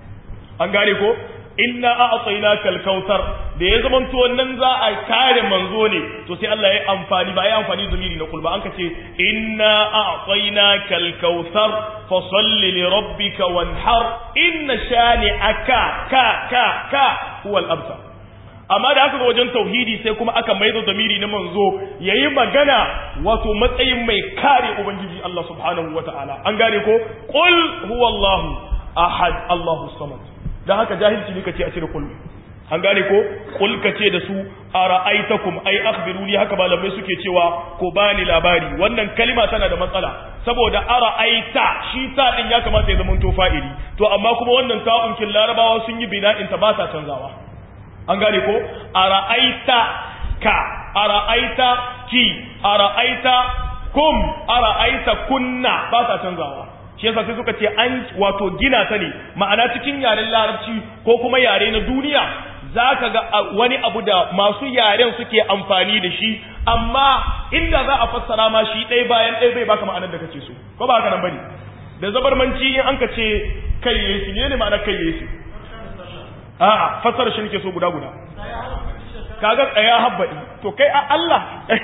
an gane ko inna a'tainaka al-kautsar da ya zaman to nan za a kare manzo ne to sai Allah ya amfani ba ya amfani da zamiri na kulba an kace inna a'tainaka al-kautsar fa salli li rabbika wanhar inna shani'aka ka ka ka huwa al-abtar amma da aka ga wajen tauhidi sai kuma aka maido zamiri na manzo yayi magana wato matsayin mai kare ubangiji Allah subhanahu wataala an gane ko qul huwallahu ahad Allahu samad dan haka jahilci ne kace a cire kullu an gane ko kul kace da su ara'aitakum ay akhbiruni haka malamai suke cewa ko bani labari wannan kalima tana da matsala saboda ara'aita shi ta din ya kamata ya zama to fa'ili to amma kuma wannan ta'un kin larabawa sun yi bina'in ta ba ta canzawa an gane ko ara'aita ka ara'aita ki ara'aita kum ara'aita kunna ba ta canzawa shi yasa sai suka ce an wato gina ta ne ma'ana cikin yaren larabci ko kuma yare na duniya za ka ga wani abu da masu yaren suke amfani da shi amma inda za a fassara ma shi ɗaya bayan ɗaya bai baka ma'anar da kake so ko ba haka nan bane da zabarmanci in an ka ce kai yesu ne ne ma'anar kai yesu a'a fassara shi nake so guda guda kaga tsaya habbaɗi to kai a Allah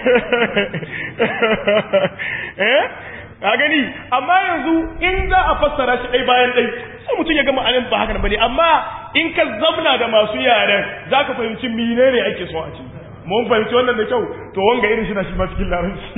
eh ka gani amma yanzu in za a fassara shi ɗai bayan ɗai sai mutum ya gama anan ba haka bane amma in ka zamna da masu yaren za ka fahimci menene ake so a ci mun fahimci wannan da kyau to wanga irin shi na shi ma cikin larabci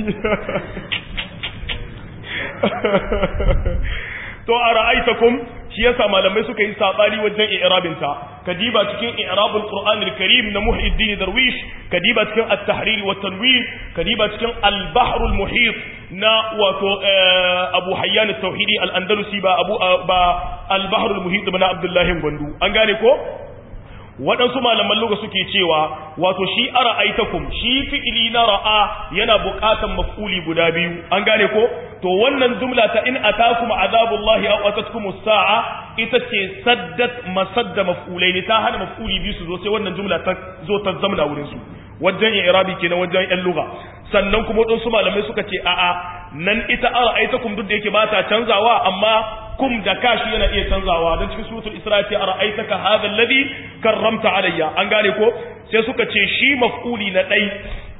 to a ra'aitakum shi yasa malamai suka yi sabani wajen i'rabin ta kadiba cikin i'rabul qur'an al-karim na muhiddin darwish kadiba cikin at-tahrir wa tanwir kadiba cikin al-bahr al-muhit na wato abu hayyan at-tauhidi al-andalusi ba abu ba al-bahr al-muhit na abdullahi gwandu an gane ko waɗansu malaman luga suke cewa wato shi ara aitakum shi fi'ili na ra'a yana buƙatan maf'uli guda biyu an gane ko to wannan jumla ta in atakum azabullahi aw atatkum as-sa'a ita ce saddat masadda maf'ulai ne ta hana maf'uli biyu su zo sai wannan jumla ta zo ta zamna wurin su wajen i'rabi kenan wajen yan lugha sannan kuma waɗansu malamai suka ce a'a nan ita ara aitakum duk da yake ba ta canzawa amma kum da kashi yana iya canzawa don cikin suratul isra ce ara'aitaka hadha alladhi karramta alayya an gane ko sai suka ce shi maf'uli na dai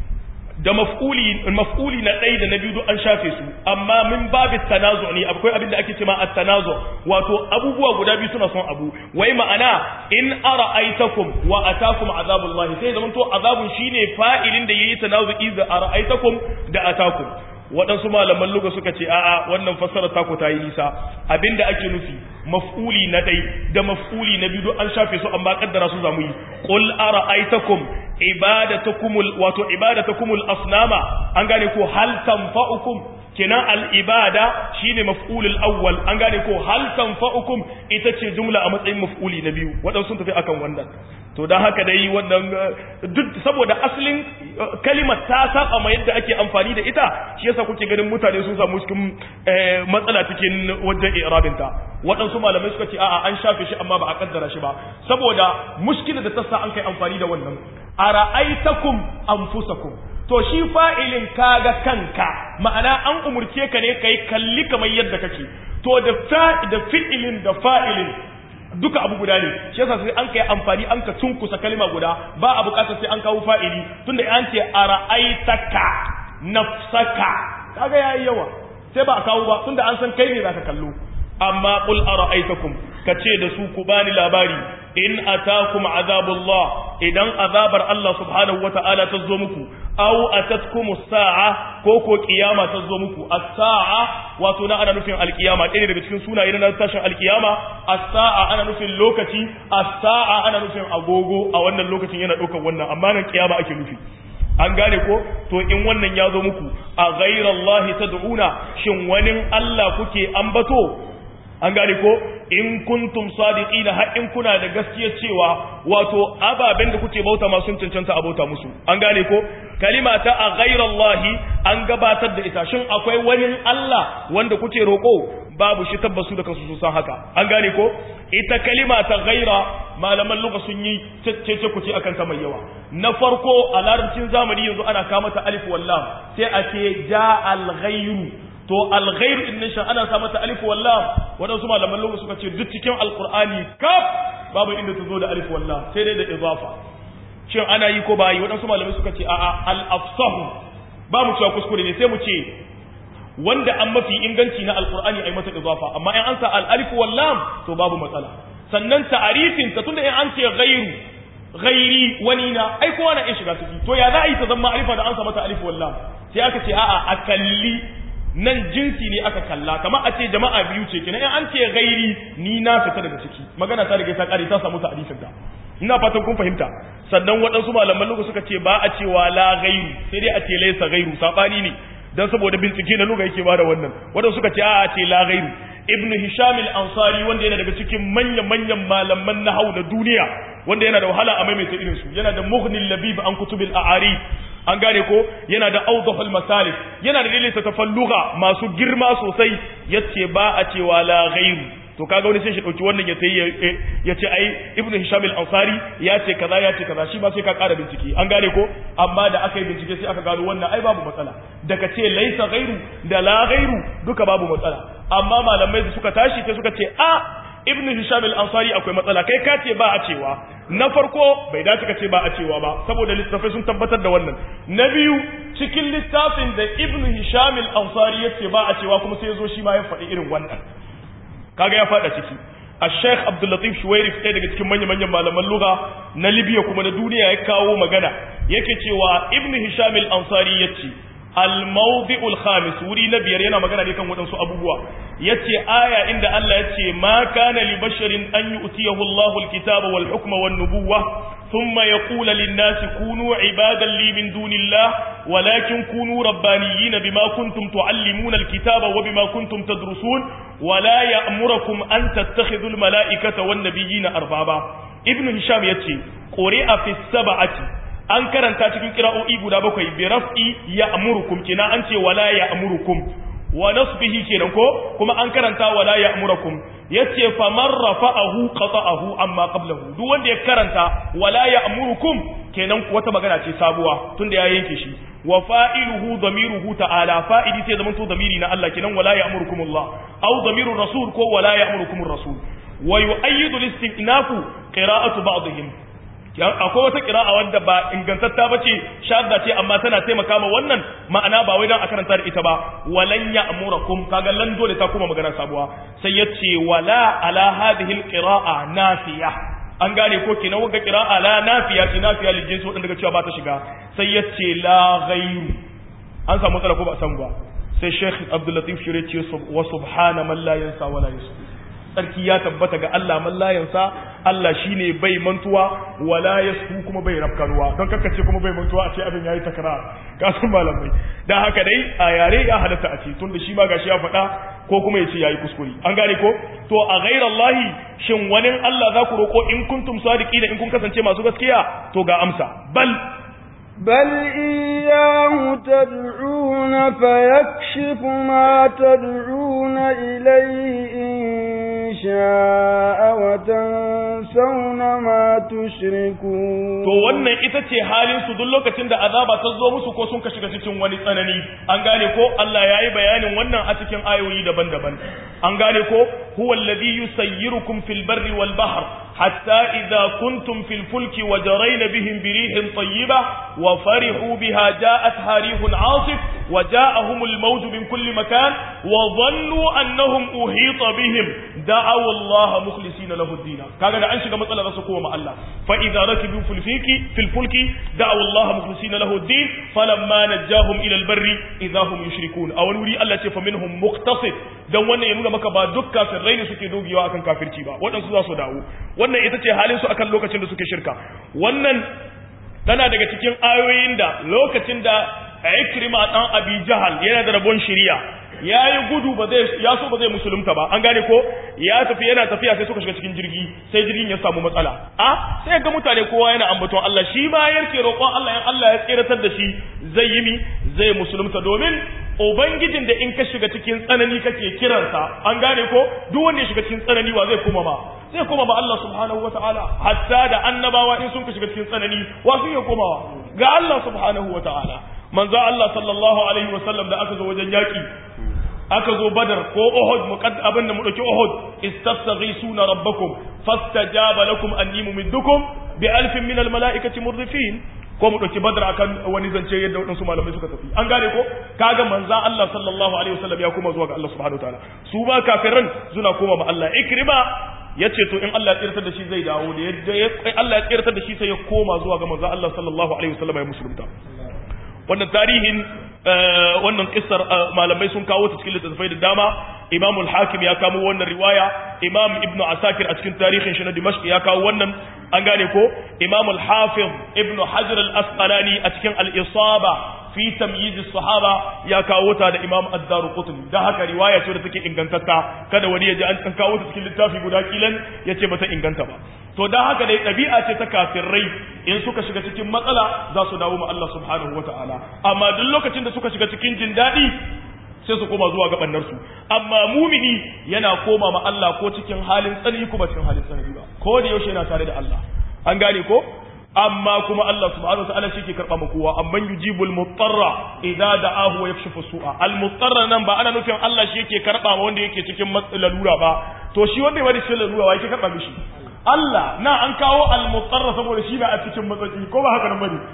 da maf'uli maf'uli na dai da na biyu an shafe su amma min babit tanazu ne akwai abin da ake cewa at-tanazu wato abubuwa guda biyu suna son abu wai ma'ana in ara'aitakum wa atakum azabullahi sai zaman to azabun shine fa'ilin da yayi tanazu idza ara'aitakum da atakum waɗansu malaman luga suka ce a'a wannan fassara ta ku ta yi nisa abinda ake nufi maf'uli na ɗai da maf'uli na biyu an shafe su amma kaddara su zamu yi qul ara'aytakum ibadatakumul wato ibadatakumul asnama an gane ko hal tanfa'ukum kenan al ibada shine maf'ulul awwal an gane ko hal tanfa'ukum ita ce jumla a matsayin maf'uli na biyu waɗansu sun tafi akan wannan to don haka dai wannan duk saboda asalin kalimar ta saba ma yadda ake amfani da ita shi yasa kuke ganin mutane sun samu cikin matsala cikin wajen irabinta waɗansu malamai suka ce a'a an shafe shi amma ba a kaddara shi ba saboda mushkilar da ta sa an kai amfani da wannan ara'aitakum anfusakum to shi fa'ilin kaga kanka ma'ana an umurce ka ne kai kalli kamar yadda kake to da da fi'ilin da fa'ilin duka abu guda ne shi yasa sai an kai amfani an ka tunkusa kalma guda ba a bukatar sai an kawo fa'ili tunda an ce ara'aitaka nafsaka kaga yayi yawa sai ba a kawo ba tunda an san kai ne zaka kallo amma qul ara'aytakum kace da su ku bani labari in atakum azabullah idan azabar Allah subhanahu wata'ala ta zo muku aw atatkum as-sa'a ko ko kiyama ta zo muku as-sa'a wato na ana nufin alkiyama ɗaya daga cikin sunaye na tashin alkiyama as-sa'a ana nufin lokaci as-sa'a ana nufin agogo a wannan lokacin yana ɗaukar wannan amma nan kiyama ake nufi an gane ko to in wannan ya zo muku a ghairallahi tad'una shin wani Allah kuke ambato an gane ko in kuntum sadiqina har in kuna da gaskiya cewa wato ababen da kuke bauta ma sun cancanta a bauta musu an gane ko kalima ta a ghairallahi an gabatar da ita shin akwai wani Allah wanda kuke roko babu shi tabbasu da kansu sun san haka an gane ko ita kalima ta ghaira malaman lugha sun yi cece kuce akan ta mai yawa na farko a larabcin zamani yanzu ana kama ta alif wallam sai a ce ja al ghairu to alghairu din nan ana sa mata alif wallam wadansu malaman lugha suka ce duk cikin alqur'ani kaf babu inda ta zo da alif wallam sai dai da idafa shin ana yi ko ba yi wadansu malamai suka ce a'a al afsahu ba mu cewa kuskure ne sai mu ce wanda an mafi inganci na alqur'ani ai mata idafa amma in an sa al alif wallam to babu matsala sannan ta'arifin ta tunda in an ce ghairu ghairi wani na ai kowa na iya shiga ciki to ya za a yi ta zama alifa da an sa mata alif wallam sai aka ce a'a a kalli nan jinsi ne aka kalla kamar a ce jama'a biyu ce kenan in an ce gairi ni na fita daga ciki magana ta riga ta kare ta samu ta'arifin ta ina fatan kun fahimta sannan waɗansu malaman lugu suka ce ba a cewa la gairu sai dai a ce laisa gairu sabani ne dan saboda bincike na luga yake bada wannan waɗansu suka ce a a ce la gairu ibnu hisham al-ansari wanda yana daga cikin manyan manyan malaman nahau na duniya wanda yana da wahala a maimaita irin su yana da mughnil labib an kutubil a'ari an gane ko yana da awdahul masalif yana da dalilin tafalluga masu girma sosai yace ba a cewa la ghairu to kaga wani sai shi dauki wannan ya tayi ya ce ai ibnu hisham al-ansari ya ce kaza ya ce kaza shi ba sai ka ƙara bincike an gane ko amma da aka yi bincike sai aka gano wannan ai babu matsala daga ce laisa ghairu da la ghairu duka babu matsala amma malamai da suka tashi sai suka ce a ibnu hisham al-ansari akwai matsala kai ka ce ba a cewa na farko bai dace ka ce ba a cewa ba saboda littafai sun tabbatar da wannan na biyu cikin littafin da ibnu hisham al-ansari yace ba a cewa kuma sai ya zo shi ma ya faɗi irin wannan kaga ya faɗa ciki الشيخ عبد اللطيف شويري ɗaya daga cikin manya-manyan malaman lugha na Libya kuma na duniya ya kawo magana yake cewa Ibn Hisham al-Ansari yace al-mawdi'ul khamis wuri na biyar yana magana ne kan waɗansu abubuwa yace aya inda Allah yace ma kana li basharin an yu'tiyahu Allahu al-kitaba wal hukma wan nubuwwa thumma yaqulu lin-nasi kunu ibadan li min dunillah walakin kunu rabbaniyyin bima kuntum tu'allimuna al-kitaba wa bima kuntum tadrusun ولا يأمركم أن تتخذوا الملائكة والنبيين أربابا ابن هشام يتي قرئ في السبعة an karanta cikin kira'o'i guda bakwai bi raf'i ya'murukum kina an ce wala ya'murukum wa nasbihi kenan ko kuma an karanta wala ya'murukum yace fa man rafa'ahu qata'ahu amma qablahu duk wanda ya karanta wala ya'murukum kenan wata magana ce sabuwa tunda ya yanke shi wa fa'iluhu damiruhu ta'ala fa'idi sai zaman to damiri na Allah kenan wala ya'murukumullah aw damirur rasul ko wala ya'murukumur rasul wa yu'ayyidu al-istinafu qira'atu ba'dihim akwai wata qira'a wanda ba ingantatta bace shadda ce amma tana taimaka ma wannan ma'ana ba wai dan a karanta da ita ba walan ya'murukum kaga lan dole ta kuma magana sabuwa sai yace wala ala hadhihi al-qira'a nafiya an gane ko kenan wanga qira'a la nafiya ce nafiya lil jinsi wadanda cewa ba ta shiga sai yace la ghairu an samu matsala ko ba san ba sai Sheikh Abdul Latif Shure ce wa subhana man la yansa wa la yusbi sarki ya tabbata ga Allah man la yansa Allah shine bai mantuwa wala yasu kuma bai rafkanuwa don kaka ce kuma bai mantuwa a ce abin yayi takrar ka san malamai dan haka dai a yare ya halatta a ce tunda shi ma gashi ya faɗa ko kuma yace yayi kuskure an gane ko to a ghairallahi shin wani Allah za ku roko in kuntum sadiqina in kun kasance masu gaskiya to ga amsa bal بل إياه تدعون فيكشف ما تدعون إليه إن شاء وتنسون ما تشركون to wannan ita ce halin su duk lokacin da azaba ta zo musu ko sun ka shiga cikin wani tsanani an gane ko Allah ya yi bayanin wannan a cikin ayoyi daban-daban an gane ko huwa alladhi yusayyirukum fil barri wal bahr حتى إذا كنتم في الفلك وجرين بهم بريح طيبة وفرحوا بها جاءتها ريح عاصف وجاءهم الموج من كل مكان وظنوا أنهم أحيط بهم دعوا الله مخلصين له الدين كان أن شيء مثلا رسكوا مع الله فإذا ركبوا في الفلك في الفلك دعوا الله مخلصين له الدين فلما نجاهم إلى البر إذا هم يشركون أو نوري الله فمنهم مقتصد dan wannan ya nuna maka ba duk kafirai ne suke dogewa akan kafirci ba waɗansu za su dawo wannan ita ce halin su akan lokacin da suke shirka wannan tana daga cikin ayoyin da lokacin da Ikrima dan Abi Jahal yana da rabon shiriya yayi gudu ba zai ya so ba zai musulunta ba an gane ko ya tafi yana tafiya sai suka shiga cikin jirgi sai jirgin ya samu matsala a sai ga mutane kowa yana ambaton Allah shi ma yarke roƙon Allah in Allah ya tsiratar da shi zai yi mi zai musulunta domin ubangijin da in ka shiga cikin tsanani kake kiransa an gane ko duk wanda ya shiga cikin tsanani wa zai koma ma zai koma ma Allah subhanahu wataala hatta da annabawa in sun ka shiga cikin tsanani wa su ya komawa ga Allah subhanahu wataala manzo Allah sallallahu alaihi wasallam da aka zo wajen yaki aka zo badar ko uhud muqadd abin da mu dauki uhud istastaghisuna rabbakum fastajaba lakum anni mumiddukum bi alfin min al malaikati murdifin ko mu dauki badar akan wani zance yadda wadansu malamai suka tafi an gane ko kaga manzo Allah sallallahu alaihi wasallam ya koma zuwa ga Allah subhanahu wataala su ba kafiran suna koma ma Allah ikrima yace to in Allah ya tsirtar da shi zai dawo da yadda Allah ya tsirtar da shi sai ya koma zuwa ga manzo Allah sallallahu alaihi wasallam ya musulunta wannan tarihin wannan kissar malamai sun kawo ta cikin littattafai da dama imam al-hakim ya kamo wannan riwaya imam ibnu asakir a cikin tarihin shi na dimashq ya kawo wannan an gane ko imam al-hafiz ibnu hajar al-asqalani a cikin al-isaba fi tamyiz as-sahaba ya kawo ta da imam ad-daruqutni da haka riwaya ce da take ingantatta kada wani ya ji an kawo ta cikin littafi guda kilan yace bata inganta ba to dan haka dai ɗabi'a ce ta kafirai in suka shiga cikin matsala za su dawo ma Allah subhanahu wataala amma duk lokacin da suka shiga cikin jin daɗi sai su koma zuwa ga su amma mumini yana koma ma Allah ko cikin halin tsanani ko ba cikin halin tsanani ba ko da yaushe yana tare da Allah an gane ko amma kuma Allah subhanahu wataala shi ke karba ma kowa amman yujibul mutarra idza da'ahu wa yakshifu su'a al mutarra nan ba ana nufin Allah shi yake karba ma wanda yake cikin lalura ba to shi wanda ya cikin lalura wa yake karba mishi Allah na an kawo al mutarra saboda shi ba a cikin matsatsi ko ba haka nan bane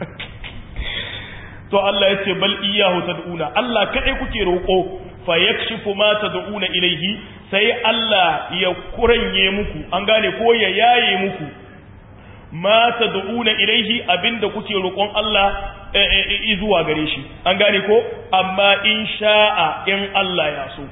to Allah ya ce bal iyyahu tad'una Allah kadai kuke roko fa yakshifu ma tad'una ilayhi sai Allah ya kuranye muku an gane ko ya yaye muku ma tad'una ilayhi abinda kuke roƙon Allah zuwa gare shi an gane ko amma in sha'a in Allah ya so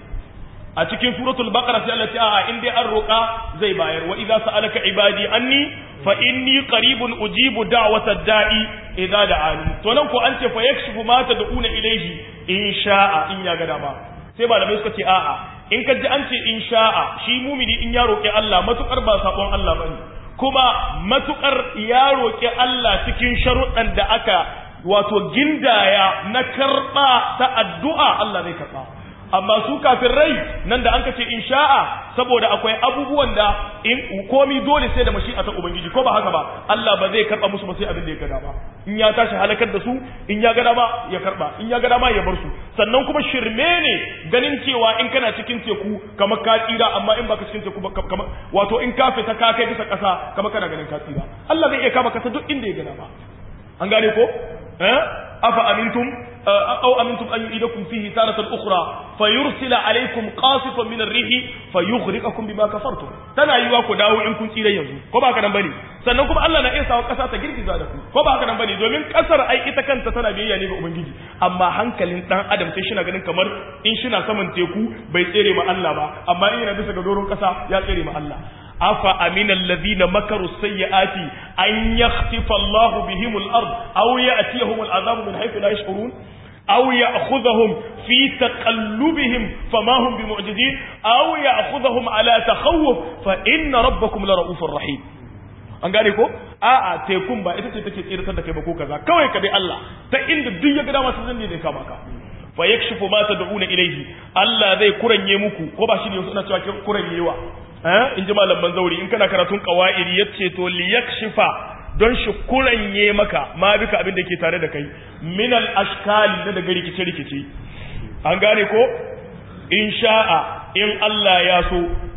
a cikin suratul baqara sai Allah ya ce a'a in dai an roƙa zai bayar wa idza sa'alaka ibadi anni fa inni qaribun ujibu da'watad da'i idza da'ani to nan ko an ce fa yakshifu ma tad'una ilayhi in sha'a in ya ga dama sai malamai suka ce a'a in ka ji an ce in sha'a shi mumini in ya roƙi Allah matukar ba sabon Allah bane kuma matukar ya roƙi Allah cikin sharuɗan da aka wato gindaya na karɓa ta addu'a Allah zai karɓa amma su rai nan da an kace in sha'a saboda akwai abubuwan da in komi dole sai da mashi'a ta ubangiji ko ba haka ba Allah ba zai karba musu ba sai abin da ya gada ba in ya tashi halakar da su in ya gada ba ya karba in ya gada ma ya bar su sannan kuma shirme ne ganin cewa in kana cikin teku kamar ka tsira amma in baka cikin teku kamar wato in ka fita ka kai bisa kasa kamar kana ganin ka tsira Allah zai iya kama kasa duk inda ya gada ba an gane ko eh afa amintum أو أمنتم أن يعيدكم فيه تارة أخرى فيرسل عليكم قاصفا من الريح فيغرقكم بما كفرتم تنا yiwa ku dawo in kun tsira yanzu ko ba haka nan bane sannan kuma Allah na iya sawa kasa ta girgiza da ku ko ba haka nan bane domin kasar ai ita kanta tana biyayya ne ga ubangiji amma hankalin dan adam sai shi na ganin kamar in shi na saman teku bai tsere ma Allah ba amma in yana bisa ga doron kasa ya tsere ma Allah afa amina alladhina makaru sayyiati an yakhtifa Allahu bihim al-ard aw ya'tiyahum al-'adhabu min haythu la yash'urun aw ya'khudhahum fi taqallubihim fama hum bimu'jizin aw ya'khudhahum ala takhawuf fa inna rabbakum la ra'ufur rahim an gane ko a'a tekun ba ita ce take tsiratar da kai ba ko kaza kawai ka bi Allah ta inda duk ya ga dama sun ne zai kama ka fa yakshifu ma tad'una ilayhi Allah zai kuranye muku ko ba shi ne suna cewa kuranyewa in ji malaman zauri in kana karatun kawa'iri ya ce to liyakshifa don shi kuranye maka ma bika abin da ke tare da kai minal ashkali na daga rikice-rikice an gane ko in sha'a in Allah ya so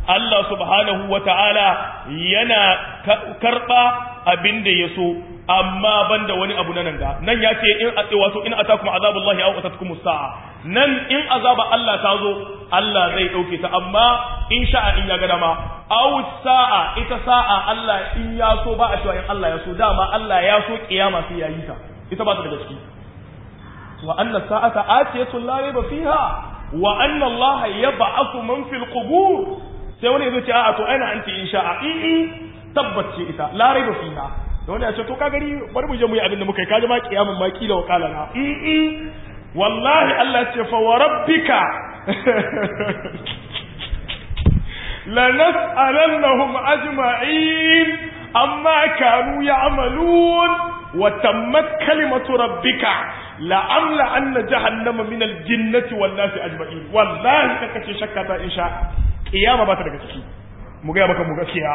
Allah subhanahu wa ta'ala yana karɓa abin da ya so amma banda wani abu na nan ga nan ya ce in wato in atakum azabullahi aw atatkum sa'a nan in azaba Allah ta zo Allah zai dauke ta amma in sha'a in ya ga dama aw sa'a ita sa'a Allah in ya so ba a cewa in Allah ya so dama Allah ya so kiyama sai ya yi ta ita ba ta da gaske wa anna sa'ata atiyatu la rayba fiha wa anna Allah yab'athu man fil qubur sai wani yazo ce a'a to aina anti in sha'a in tabbace ita la rayba fiha da wani ya ce to ka gari bari mu je mu yi abin da muka yi kaji ma kiyamun ma kila wa kala na in wallahi Allah ce fa wa rabbika la nas'alannahum ajma'in amma kanu ya'malun wa tammat kalimatu rabbika la amla anna jahannama min al-jinnati wan nasi ajma'in wallahi kaka ce shakka ta insha kiyama ba ta daga ciki mu ga maka mu gaskiya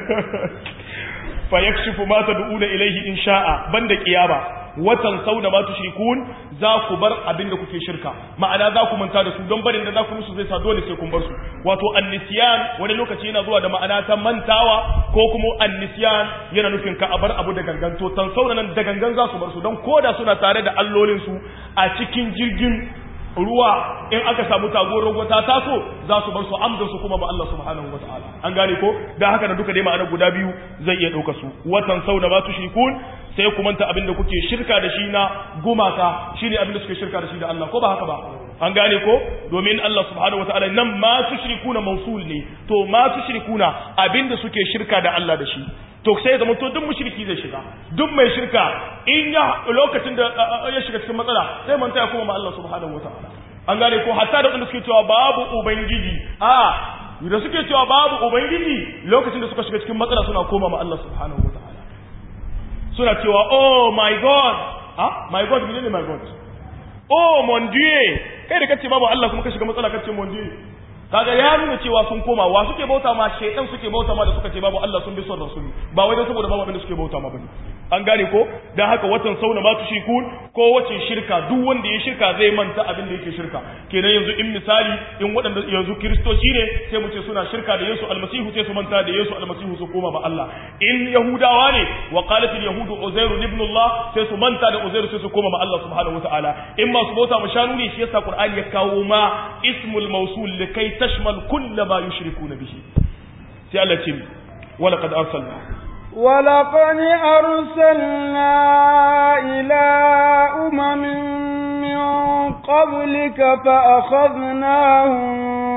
fa yakshifu ma tad'una ilayhi in sha'a banda kiyama watan sauna ma tushrikun za ku bar abin da kuke shirka ma'ana za ku manta da su don barin da za ku musu zai sa dole sai kun bar su wato annisyan wani lokaci yana zuwa da ma'ana ta mantawa ko kuma annisyan yana nufin ka a bar abu da gangan to tan sauna nan da gangan za su bar su don koda suna tare da allolin su a cikin jirgin ruwa in aka samu taguwar ruwa ta taso za su bar su amdan su kuma ba Allah subhanahu wa ta'ala an gane ko da haka da duka dai ma'ana guda biyu zai iya ɗauka su watan sau da ba tushrikun sai ku manta abin da kuke shirka da shi na gumaka shine abin da suke shirka da shi da Allah ko ba haka ba an gane ko domin Allah subhanahu wa ta'ala nan ma tushrikuna mausul ne to ma tushrikuna abin da suke shirka da Allah da shi to sai zama to duk mushriki zai shiga duk mai shirka in ya lokacin da ya shiga cikin matsala sai manta ya kuma ma Allah subhanahu wataala an gane ko hatta da wanda suke cewa babu ubangiji a da suke cewa babu ubangiji lokacin da suka shiga cikin matsala suna koma ma Allah subhanahu wataala suna cewa oh my god ah my god menene my god oh mon dieu kai da kace babu Allah kuma ka shiga matsala kace mon dieu kaga ya nuna cewa sun koma wa suke bauta ma shaytan suke bauta ma da suka ce babu Allah sun bi son rasuli ba wai dan saboda babu abin da suke bauta ma bane an gane ko dan haka watan sauna ma tushikun ko wace shirka duk wanda ya shirka zai manta abin da yake shirka kenan yanzu in misali in waɗanda yanzu kristoci ne sai mu ce suna shirka da Yesu almasihu sai su manta da Yesu almasihu su koma ma Allah in yahudawa ne wa qalat al yahudu uzairu ibn Allah sai su manta da uzairu sai su koma ma Allah subhanahu wataala in ma su bauta ma shanu ne shi yasa qur'ani ya kawo ma ismul mawsul likai tashmal kull ma yushrikuna bihi sai Allah ce wala qad arsalna ولقد أرسلنا إلى أمم من قبلك فأخذناهم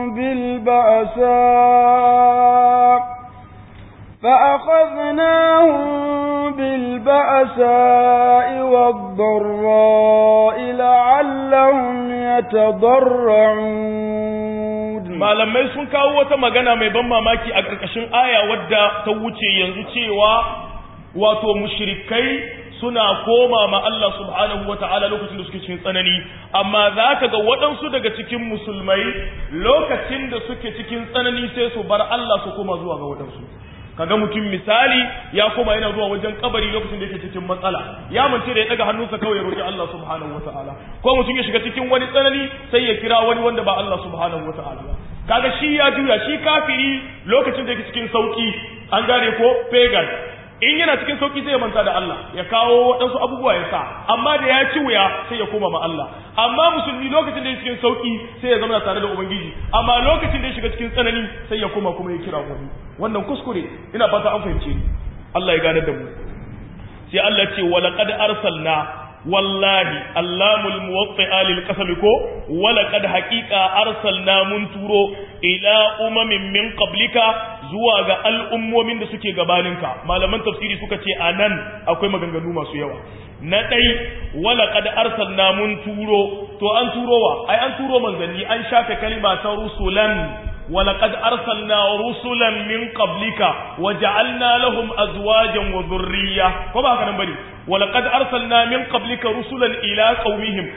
بالبأساء فأخذناهم بالبأساء والضراء لعلهم يتضرعون malamai sun kawo wata magana mai ban mamaki a ƙarƙashin aya wadda ta wuce yanzu cewa wato mushrikai suna koma ma Allah subhanahu wata'ala lokacin da suke cikin tsanani amma za ka ga waɗansu daga cikin musulmai lokacin da suke cikin tsanani sai su bar Allah su koma zuwa ga waɗansu kaga mutum misali ya koma yana zuwa wajen kabari lokacin da yake cikin matsala ya mance da ya daga hannunsa kawai ya roki Allah subhanahu wataala ko mutum ya shiga cikin wani tsanani sai ya kira wani wanda ba Allah subhanahu wataala ba kaga shi ya juya shi kafiri lokacin da yake cikin sauki an gane ko pagan in yana cikin sauki sai ya manta da Allah ya kawo waɗansu abubuwa ya sa amma da ya ci wuya sai ya koma ma Allah amma musulmi lokacin da ya cikin sauki sai ya zama tare da ubangiji amma lokacin da ya shiga cikin tsanani sai ya koma kuma ya kira wani wannan kuskure ina fata an fahimce ni Allah ya gane da mu sai Allah ce wa laqad arsalna wallahi allamul muwatti'a lil qasam ko wa laqad haqiqa arsalna mun turo ila umamin min qablika zuwa ga al'ummomin da suke gabaninka malaman tafsiri suka ce anan akwai maganganu masu yawa na ɗai wala kad arsalna mun turo to an turo wa ai an turo manzanni an shafe kalima ta rusulan wala kad arsalna rusulan min qablika wa ja'alna lahum azwajan wa dhurriyya ko ba haka nan bane wala kad arsalna min qablika rusulan ila qaumihim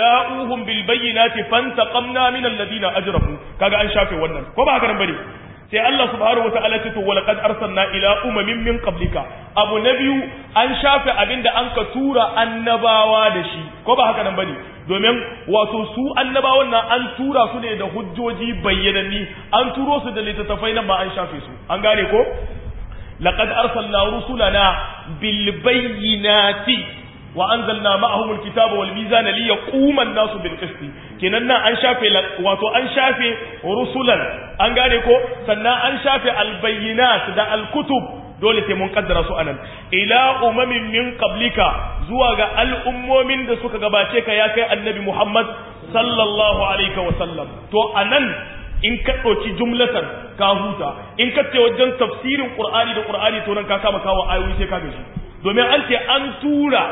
faja'uhum bil bayyinati fantaqamna min alladhina ajramu kaga an shafe wannan ko ba haka nan bane sai Allah subhanahu wataala ce to walaqad arsalna ila umamin min qablika abu na biyu an shafe abinda an ka tura annabawa da shi ko ba haka nan bane domin wato su annabawan nan an tura su ne da hujjoji bayyananni an turo su da littattafai nan ba an shafe su an gane ko laqad arsalna rusulana bil bayyinati wa anzalna ma'ahum alkitaba wal mizana liyaquma an-nasu bil qist kenan nan an shafe wato an shafe rusulan an gane ko sannan an shafe al-bayyinat da al-kutub dole sai mun kaddara su anan ila umamin min qablika zuwa ga al'ummomin da suka gabace ka ya kai annabi Muhammad sallallahu alaihi wa sallam to anan in ka ɗauki jumlatan ka huta in ka ce wajen tafsirin qur'ani da qur'ani to nan ka kama kawo ayoyi sai ka gaji domin an ce an tura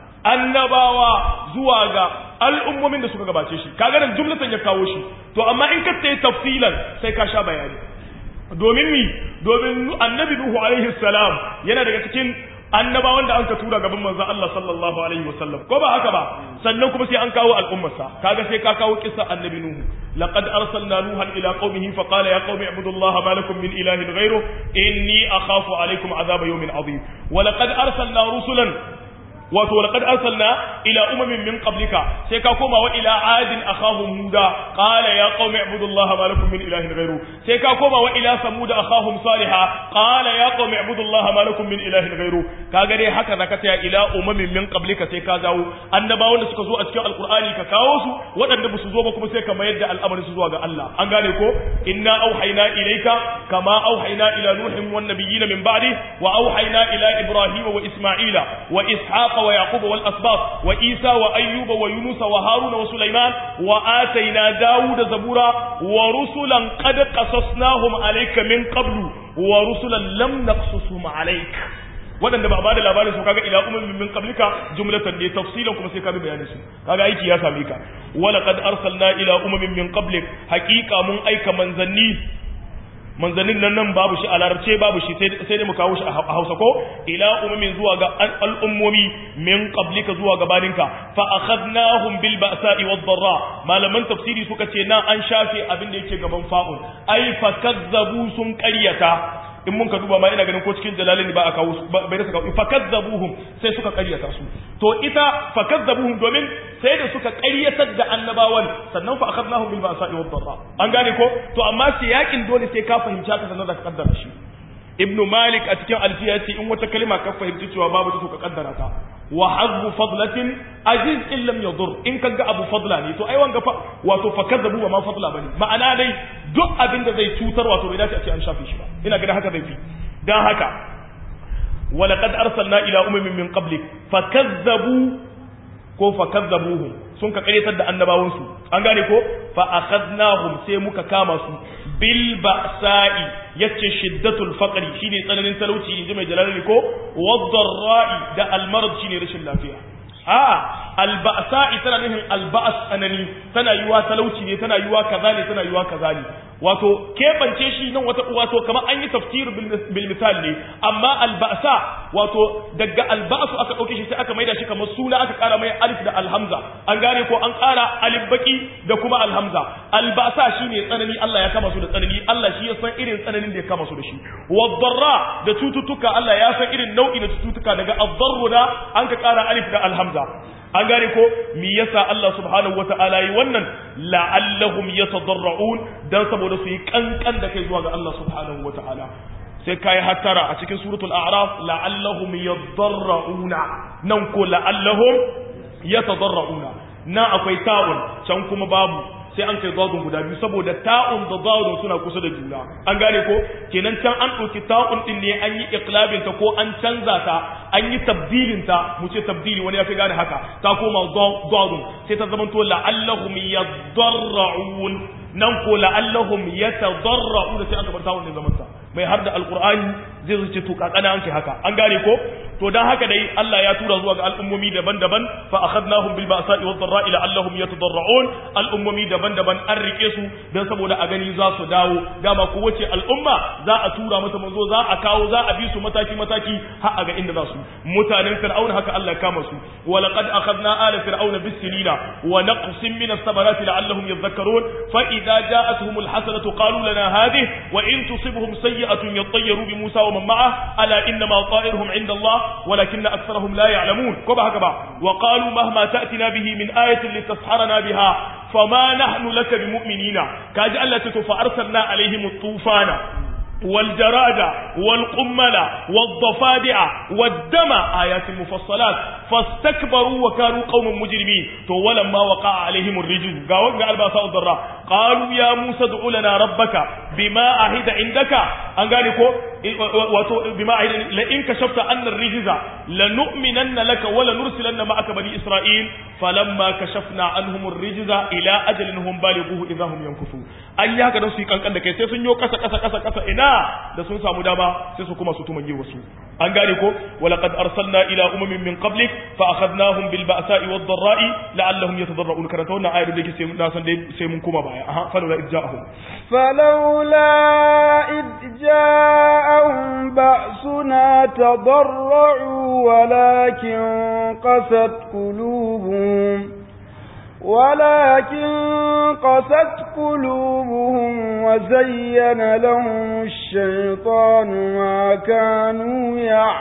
annabawa zuwa ga al'ummomin da suka gabace shi kaga nan jumlatan ya kawo shi to amma in ka ce tafsilan sai ka sha bayani domin mi domin annabi nuhu alaihi salam yana daga cikin annabawan da an ka tura gaban manzon Allah sallallahu alaihi wasallam ko ba haka ba sannan kuma sai an kawo al'ummarsa kaga sai ka kawo kissa annabi nuhu laqad arsalna nuhan ila qaumihi fa qala ya qaumi ibudullaha ma lakum min ilahin ghayru inni akhafu alaykum azaba yawmin adhim wa laqad arsalna rusulan wato laqad arsalna ila umamin min qablika sai ka koma wa ila adin akhahum huda qala ya qaumi ibudullaha ma lakum min ilahin ghayru sai ka koma wa ila samud akhahum salihah qala ya qaumi ibudullaha ma lakum min ilahin ghayru kaga dai haka zaka ta ila umamin min qablika sai ka zawo annabawan da suka zo a cikin alqur'ani ka kawo su waɗanda ba su zo ba kuma sai ka mayar da al'amarin su zuwa ga Allah an gane ko inna auhayna ilayka kama auhayna ila nuhin wan nabiyyin min ba'di wa auhayna ila ibrahima wa isma'ila wa ishaq ويعقوب والأسباط وإيسى وأيوب ويونس وهارون وسليمان وآتينا داود زبورا ورسلا قد قصصناهم عليك من قبل ورسلا لم نقصصهم عليك waɗanda ba a bada labarin su kaga ila umamin min qablika jumlatan ne tafsilan kuma sai ka bi bayanin su kaga aiki ya same ka wala qad arsalna ila umamin min qablik haqiqa mun aika manzanni manzannin nan nan babu shi a larabce babu shi sai dai mu kawo shi a hausa ko ila umumin zuwa ga al'ummomi min qablika zuwa gabaninka fa akhadnahum bil ba'sa'i wad darra malaman tafsiri suka ce nan an shafe abin da yake gaban fa'un ai fa kazzabu sun qaryata in mun ka duba ma ina ganin ko cikin jalalin ba a kawo bai da suka fa kazzabuhum sai suka qaryata su to ita fa kazzabuhum domin sai da suka qaryatar da annabawan sannan fa akhadnahum bil ba'sa'i wad darra an gane ko to amma siyakin dole sai ka fahimci haka sannan da ka kaddara shi ibnu malik a cikin alfiya ce in wata kalma ka fahimci cewa babu ta to ka kaddara ta wa hazbu fadlatin aziz in lam yadur in kaga abu fadla ne to ai wanga fa wato fa kadzabu wa ma fadla bane ma'ana dai duk abin da zai cutar wato bai dace a ce an shafe shi ba ina ga haka zai fi dan haka wa laqad arsalna ila umamin min qablik fakazzabu ko fakazzabuhum sun ka karyatar da annabawansu an gane ko fa akhadnahum sai muka kama su bil ba'sa'i yace shiddatul faqri shine tsananin talauci inji mai jalali ko wad-dharra'i da al-marad shine rashin lafiya a al-ba'sa'i tana nufin al-ba's tsanani tana yiwa talauci ne tana yiwa kaza ne tana yiwa kaza ne wato kebance shi nan wata wato kamar an yi tafsir bil misal ne amma alba'sa wato daga alba'su aka dauke shi sai aka maida shi kamar suna aka kara mai alif da alhamza an gane ko an kara alif baki da kuma alhamza alba'sa shine tsanani Allah ya kama su da tsanani Allah shi ya san irin tsananin da ya kama su da shi wadarra da cututtuka Allah ya san irin nau'i na cututtuka daga ad da an ka kara alif da alhamza an gane ko me yasa Allah subhanahu wata'ala yi wannan la'allahum yatadarra'un dan saboda su yi kankan da kai zuwa ga Allah subhanahu wata'ala sai kai hattara a cikin suratul a'raf la'allahum yadarra'una nan ko la'allahum yatadarra'una na akwai ta'un can kuma babu sai an kai zadun guda biyu saboda ta'un da zadun suna kusa da juna an gane ko kenan can an ɗauki ta'un din ne an yi iqlabin ta ko an canza ta an yi tabdilin ta mu ce tabdili wani ya fi gane haka ta koma zadun sai ta zamanto la'allahum yadarra'un nan ko la'allahum yatadarra'un sai aka bar ta'un ne zaman ta mai har da alqur'ani zai zuce to kakana an kai haka an gane ko to dan haka dai Allah ya tura zuwa ga al'ummomi daban-daban fa akhadnahum bil ba'sa'i wad dharra'i la'allahum yatadarra'un al'ummomi daban-daban an rike su dan saboda a gani za su dawo dama ko wace al'umma za a tura mata manzo za a kawo za a bi su mataki mataki har a ga inda za su mutanen fir'auna haka Allah ya kama su wa laqad akhadna ala fir'auna bis sinina wa naqsin min as-samarati la'allahum yadhakkarun fa idza ja'atuhum alhasanatu qalu lana hadhihi wa in tusibhum sayyi'atun yattayyaru bi Musa wa man ma'ah ala inna ma ta'iruhum 'inda Allah walakinna aktharahum la ya'lamun ko ba haka ba wa qalu mahma ta'tina bihi min ayatin litasharana biha fama nahnu laka bimu'minina kaji Allah ta to fa arsalna alaihim at-tufana والجراد والقمل والضفادع والدم آيات مفصلات فاستكبروا وكانوا قوما مجرمين تو ولما وقع عليهم الرجل قالوا قال باسا الضراء قالوا يا موسى ادع لنا ربك بما عهد عندك an gane ko wato bima la in kashafta anna ar-rijza lanu'minanna laka wa lanursilanna ma'aka bani isra'il falamma kashafna anhum ar-rijza ila ajalin hum balighuhu idha hum yankufu an yi haka don su yi kankan da kai sai sun yo kasa kasa kasa kasa ina da sun samu dama sai su kuma su tumange wasu an gane ko wa laqad arsalna ila umamin min qablik fa akhadnahum bil ba'sa'i wad dharra'i la'allahum yatadarra'un karanta wannan ayar da yake sai na san dai sai mun koma baya aha falawla idja'ahum falawla idja'ahum ba'suna tadarra'u walakin qasat qulubuhum ولكن قست قلوبهم وزين لهم الشيطان ما كانوا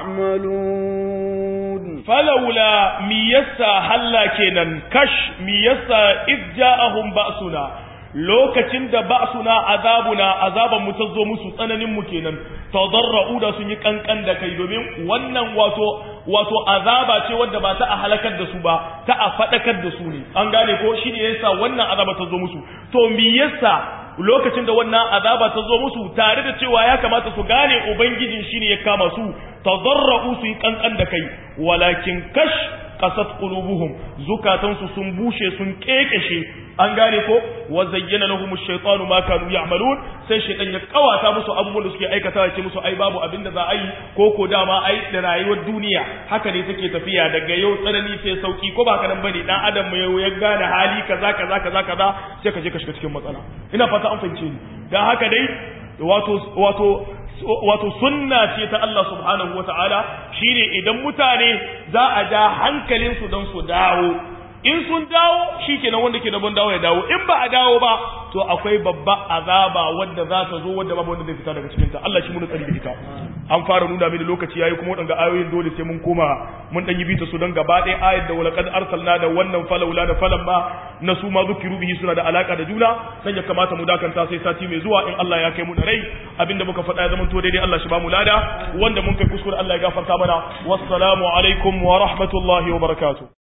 يعملون فلولا ميسا هلا كينن كش ميسا إذ جاءهم بأسنا lokacin da ba'suna azabuna azaban mu ta zo musu tsananin mu kenan tadarra'u da sun yi kankan da kai domin wannan wato wato azaba ce wadda ba ta a halakar da su ba ta a fadakar da su ne an gane ko shi ne yasa wannan azaba ta zo musu to me yasa lokacin da wannan azaba ta zo musu tare da cewa ya kamata su gane ubangijin shi ne ya kama su tadarra'u su yi kankan da kai walakin kash qasat qulubuhum zukatansu sun bushe sun kekeshe an gane ko wa zayyana lahum ash-shaytanu ma kanu ya'malun sai shaytan ya kawata musu abubuwan da suke aikata ya ce musu ai babu abin da za a yi ko ko dama ai da rayuwar duniya haka ne take tafiya daga yau tsanani sai sauki ko ba nan bane dan adam mai ya gane hali kaza kaza kaza kaza sai ka je ka shiga cikin matsala ina fata an fahimce ni dan haka dai wato wato wato sunna ce ta Allah subhanahu wataala shine idan mutane za a ja hankalinsu don su dawo in sun dawo shikenan wanda ke da ban dawo ya dawo in ba a dawo ba to akwai babba azaba wanda za ta zo wanda babu wanda zai fita daga cikin ta Allah shi mun tsari da ita an fara nuna mini lokaci yayi kuma wadanga ayoyin dole sai mun koma mun dan yi bita su don gaba ɗaya ayat da walaqad arsalna da wannan falawla da falan ba na su ma zukiru bihi suna da alaka da juna dan ya kamata mu dakanta sai sati mai zuwa in Allah ya kai mu da rai abinda muka faɗa ya zama to daidai Allah shi ba mu lada wanda mun kai kuskure Allah ya gafarta mana wassalamu alaikum wa rahmatullahi wa barakatuh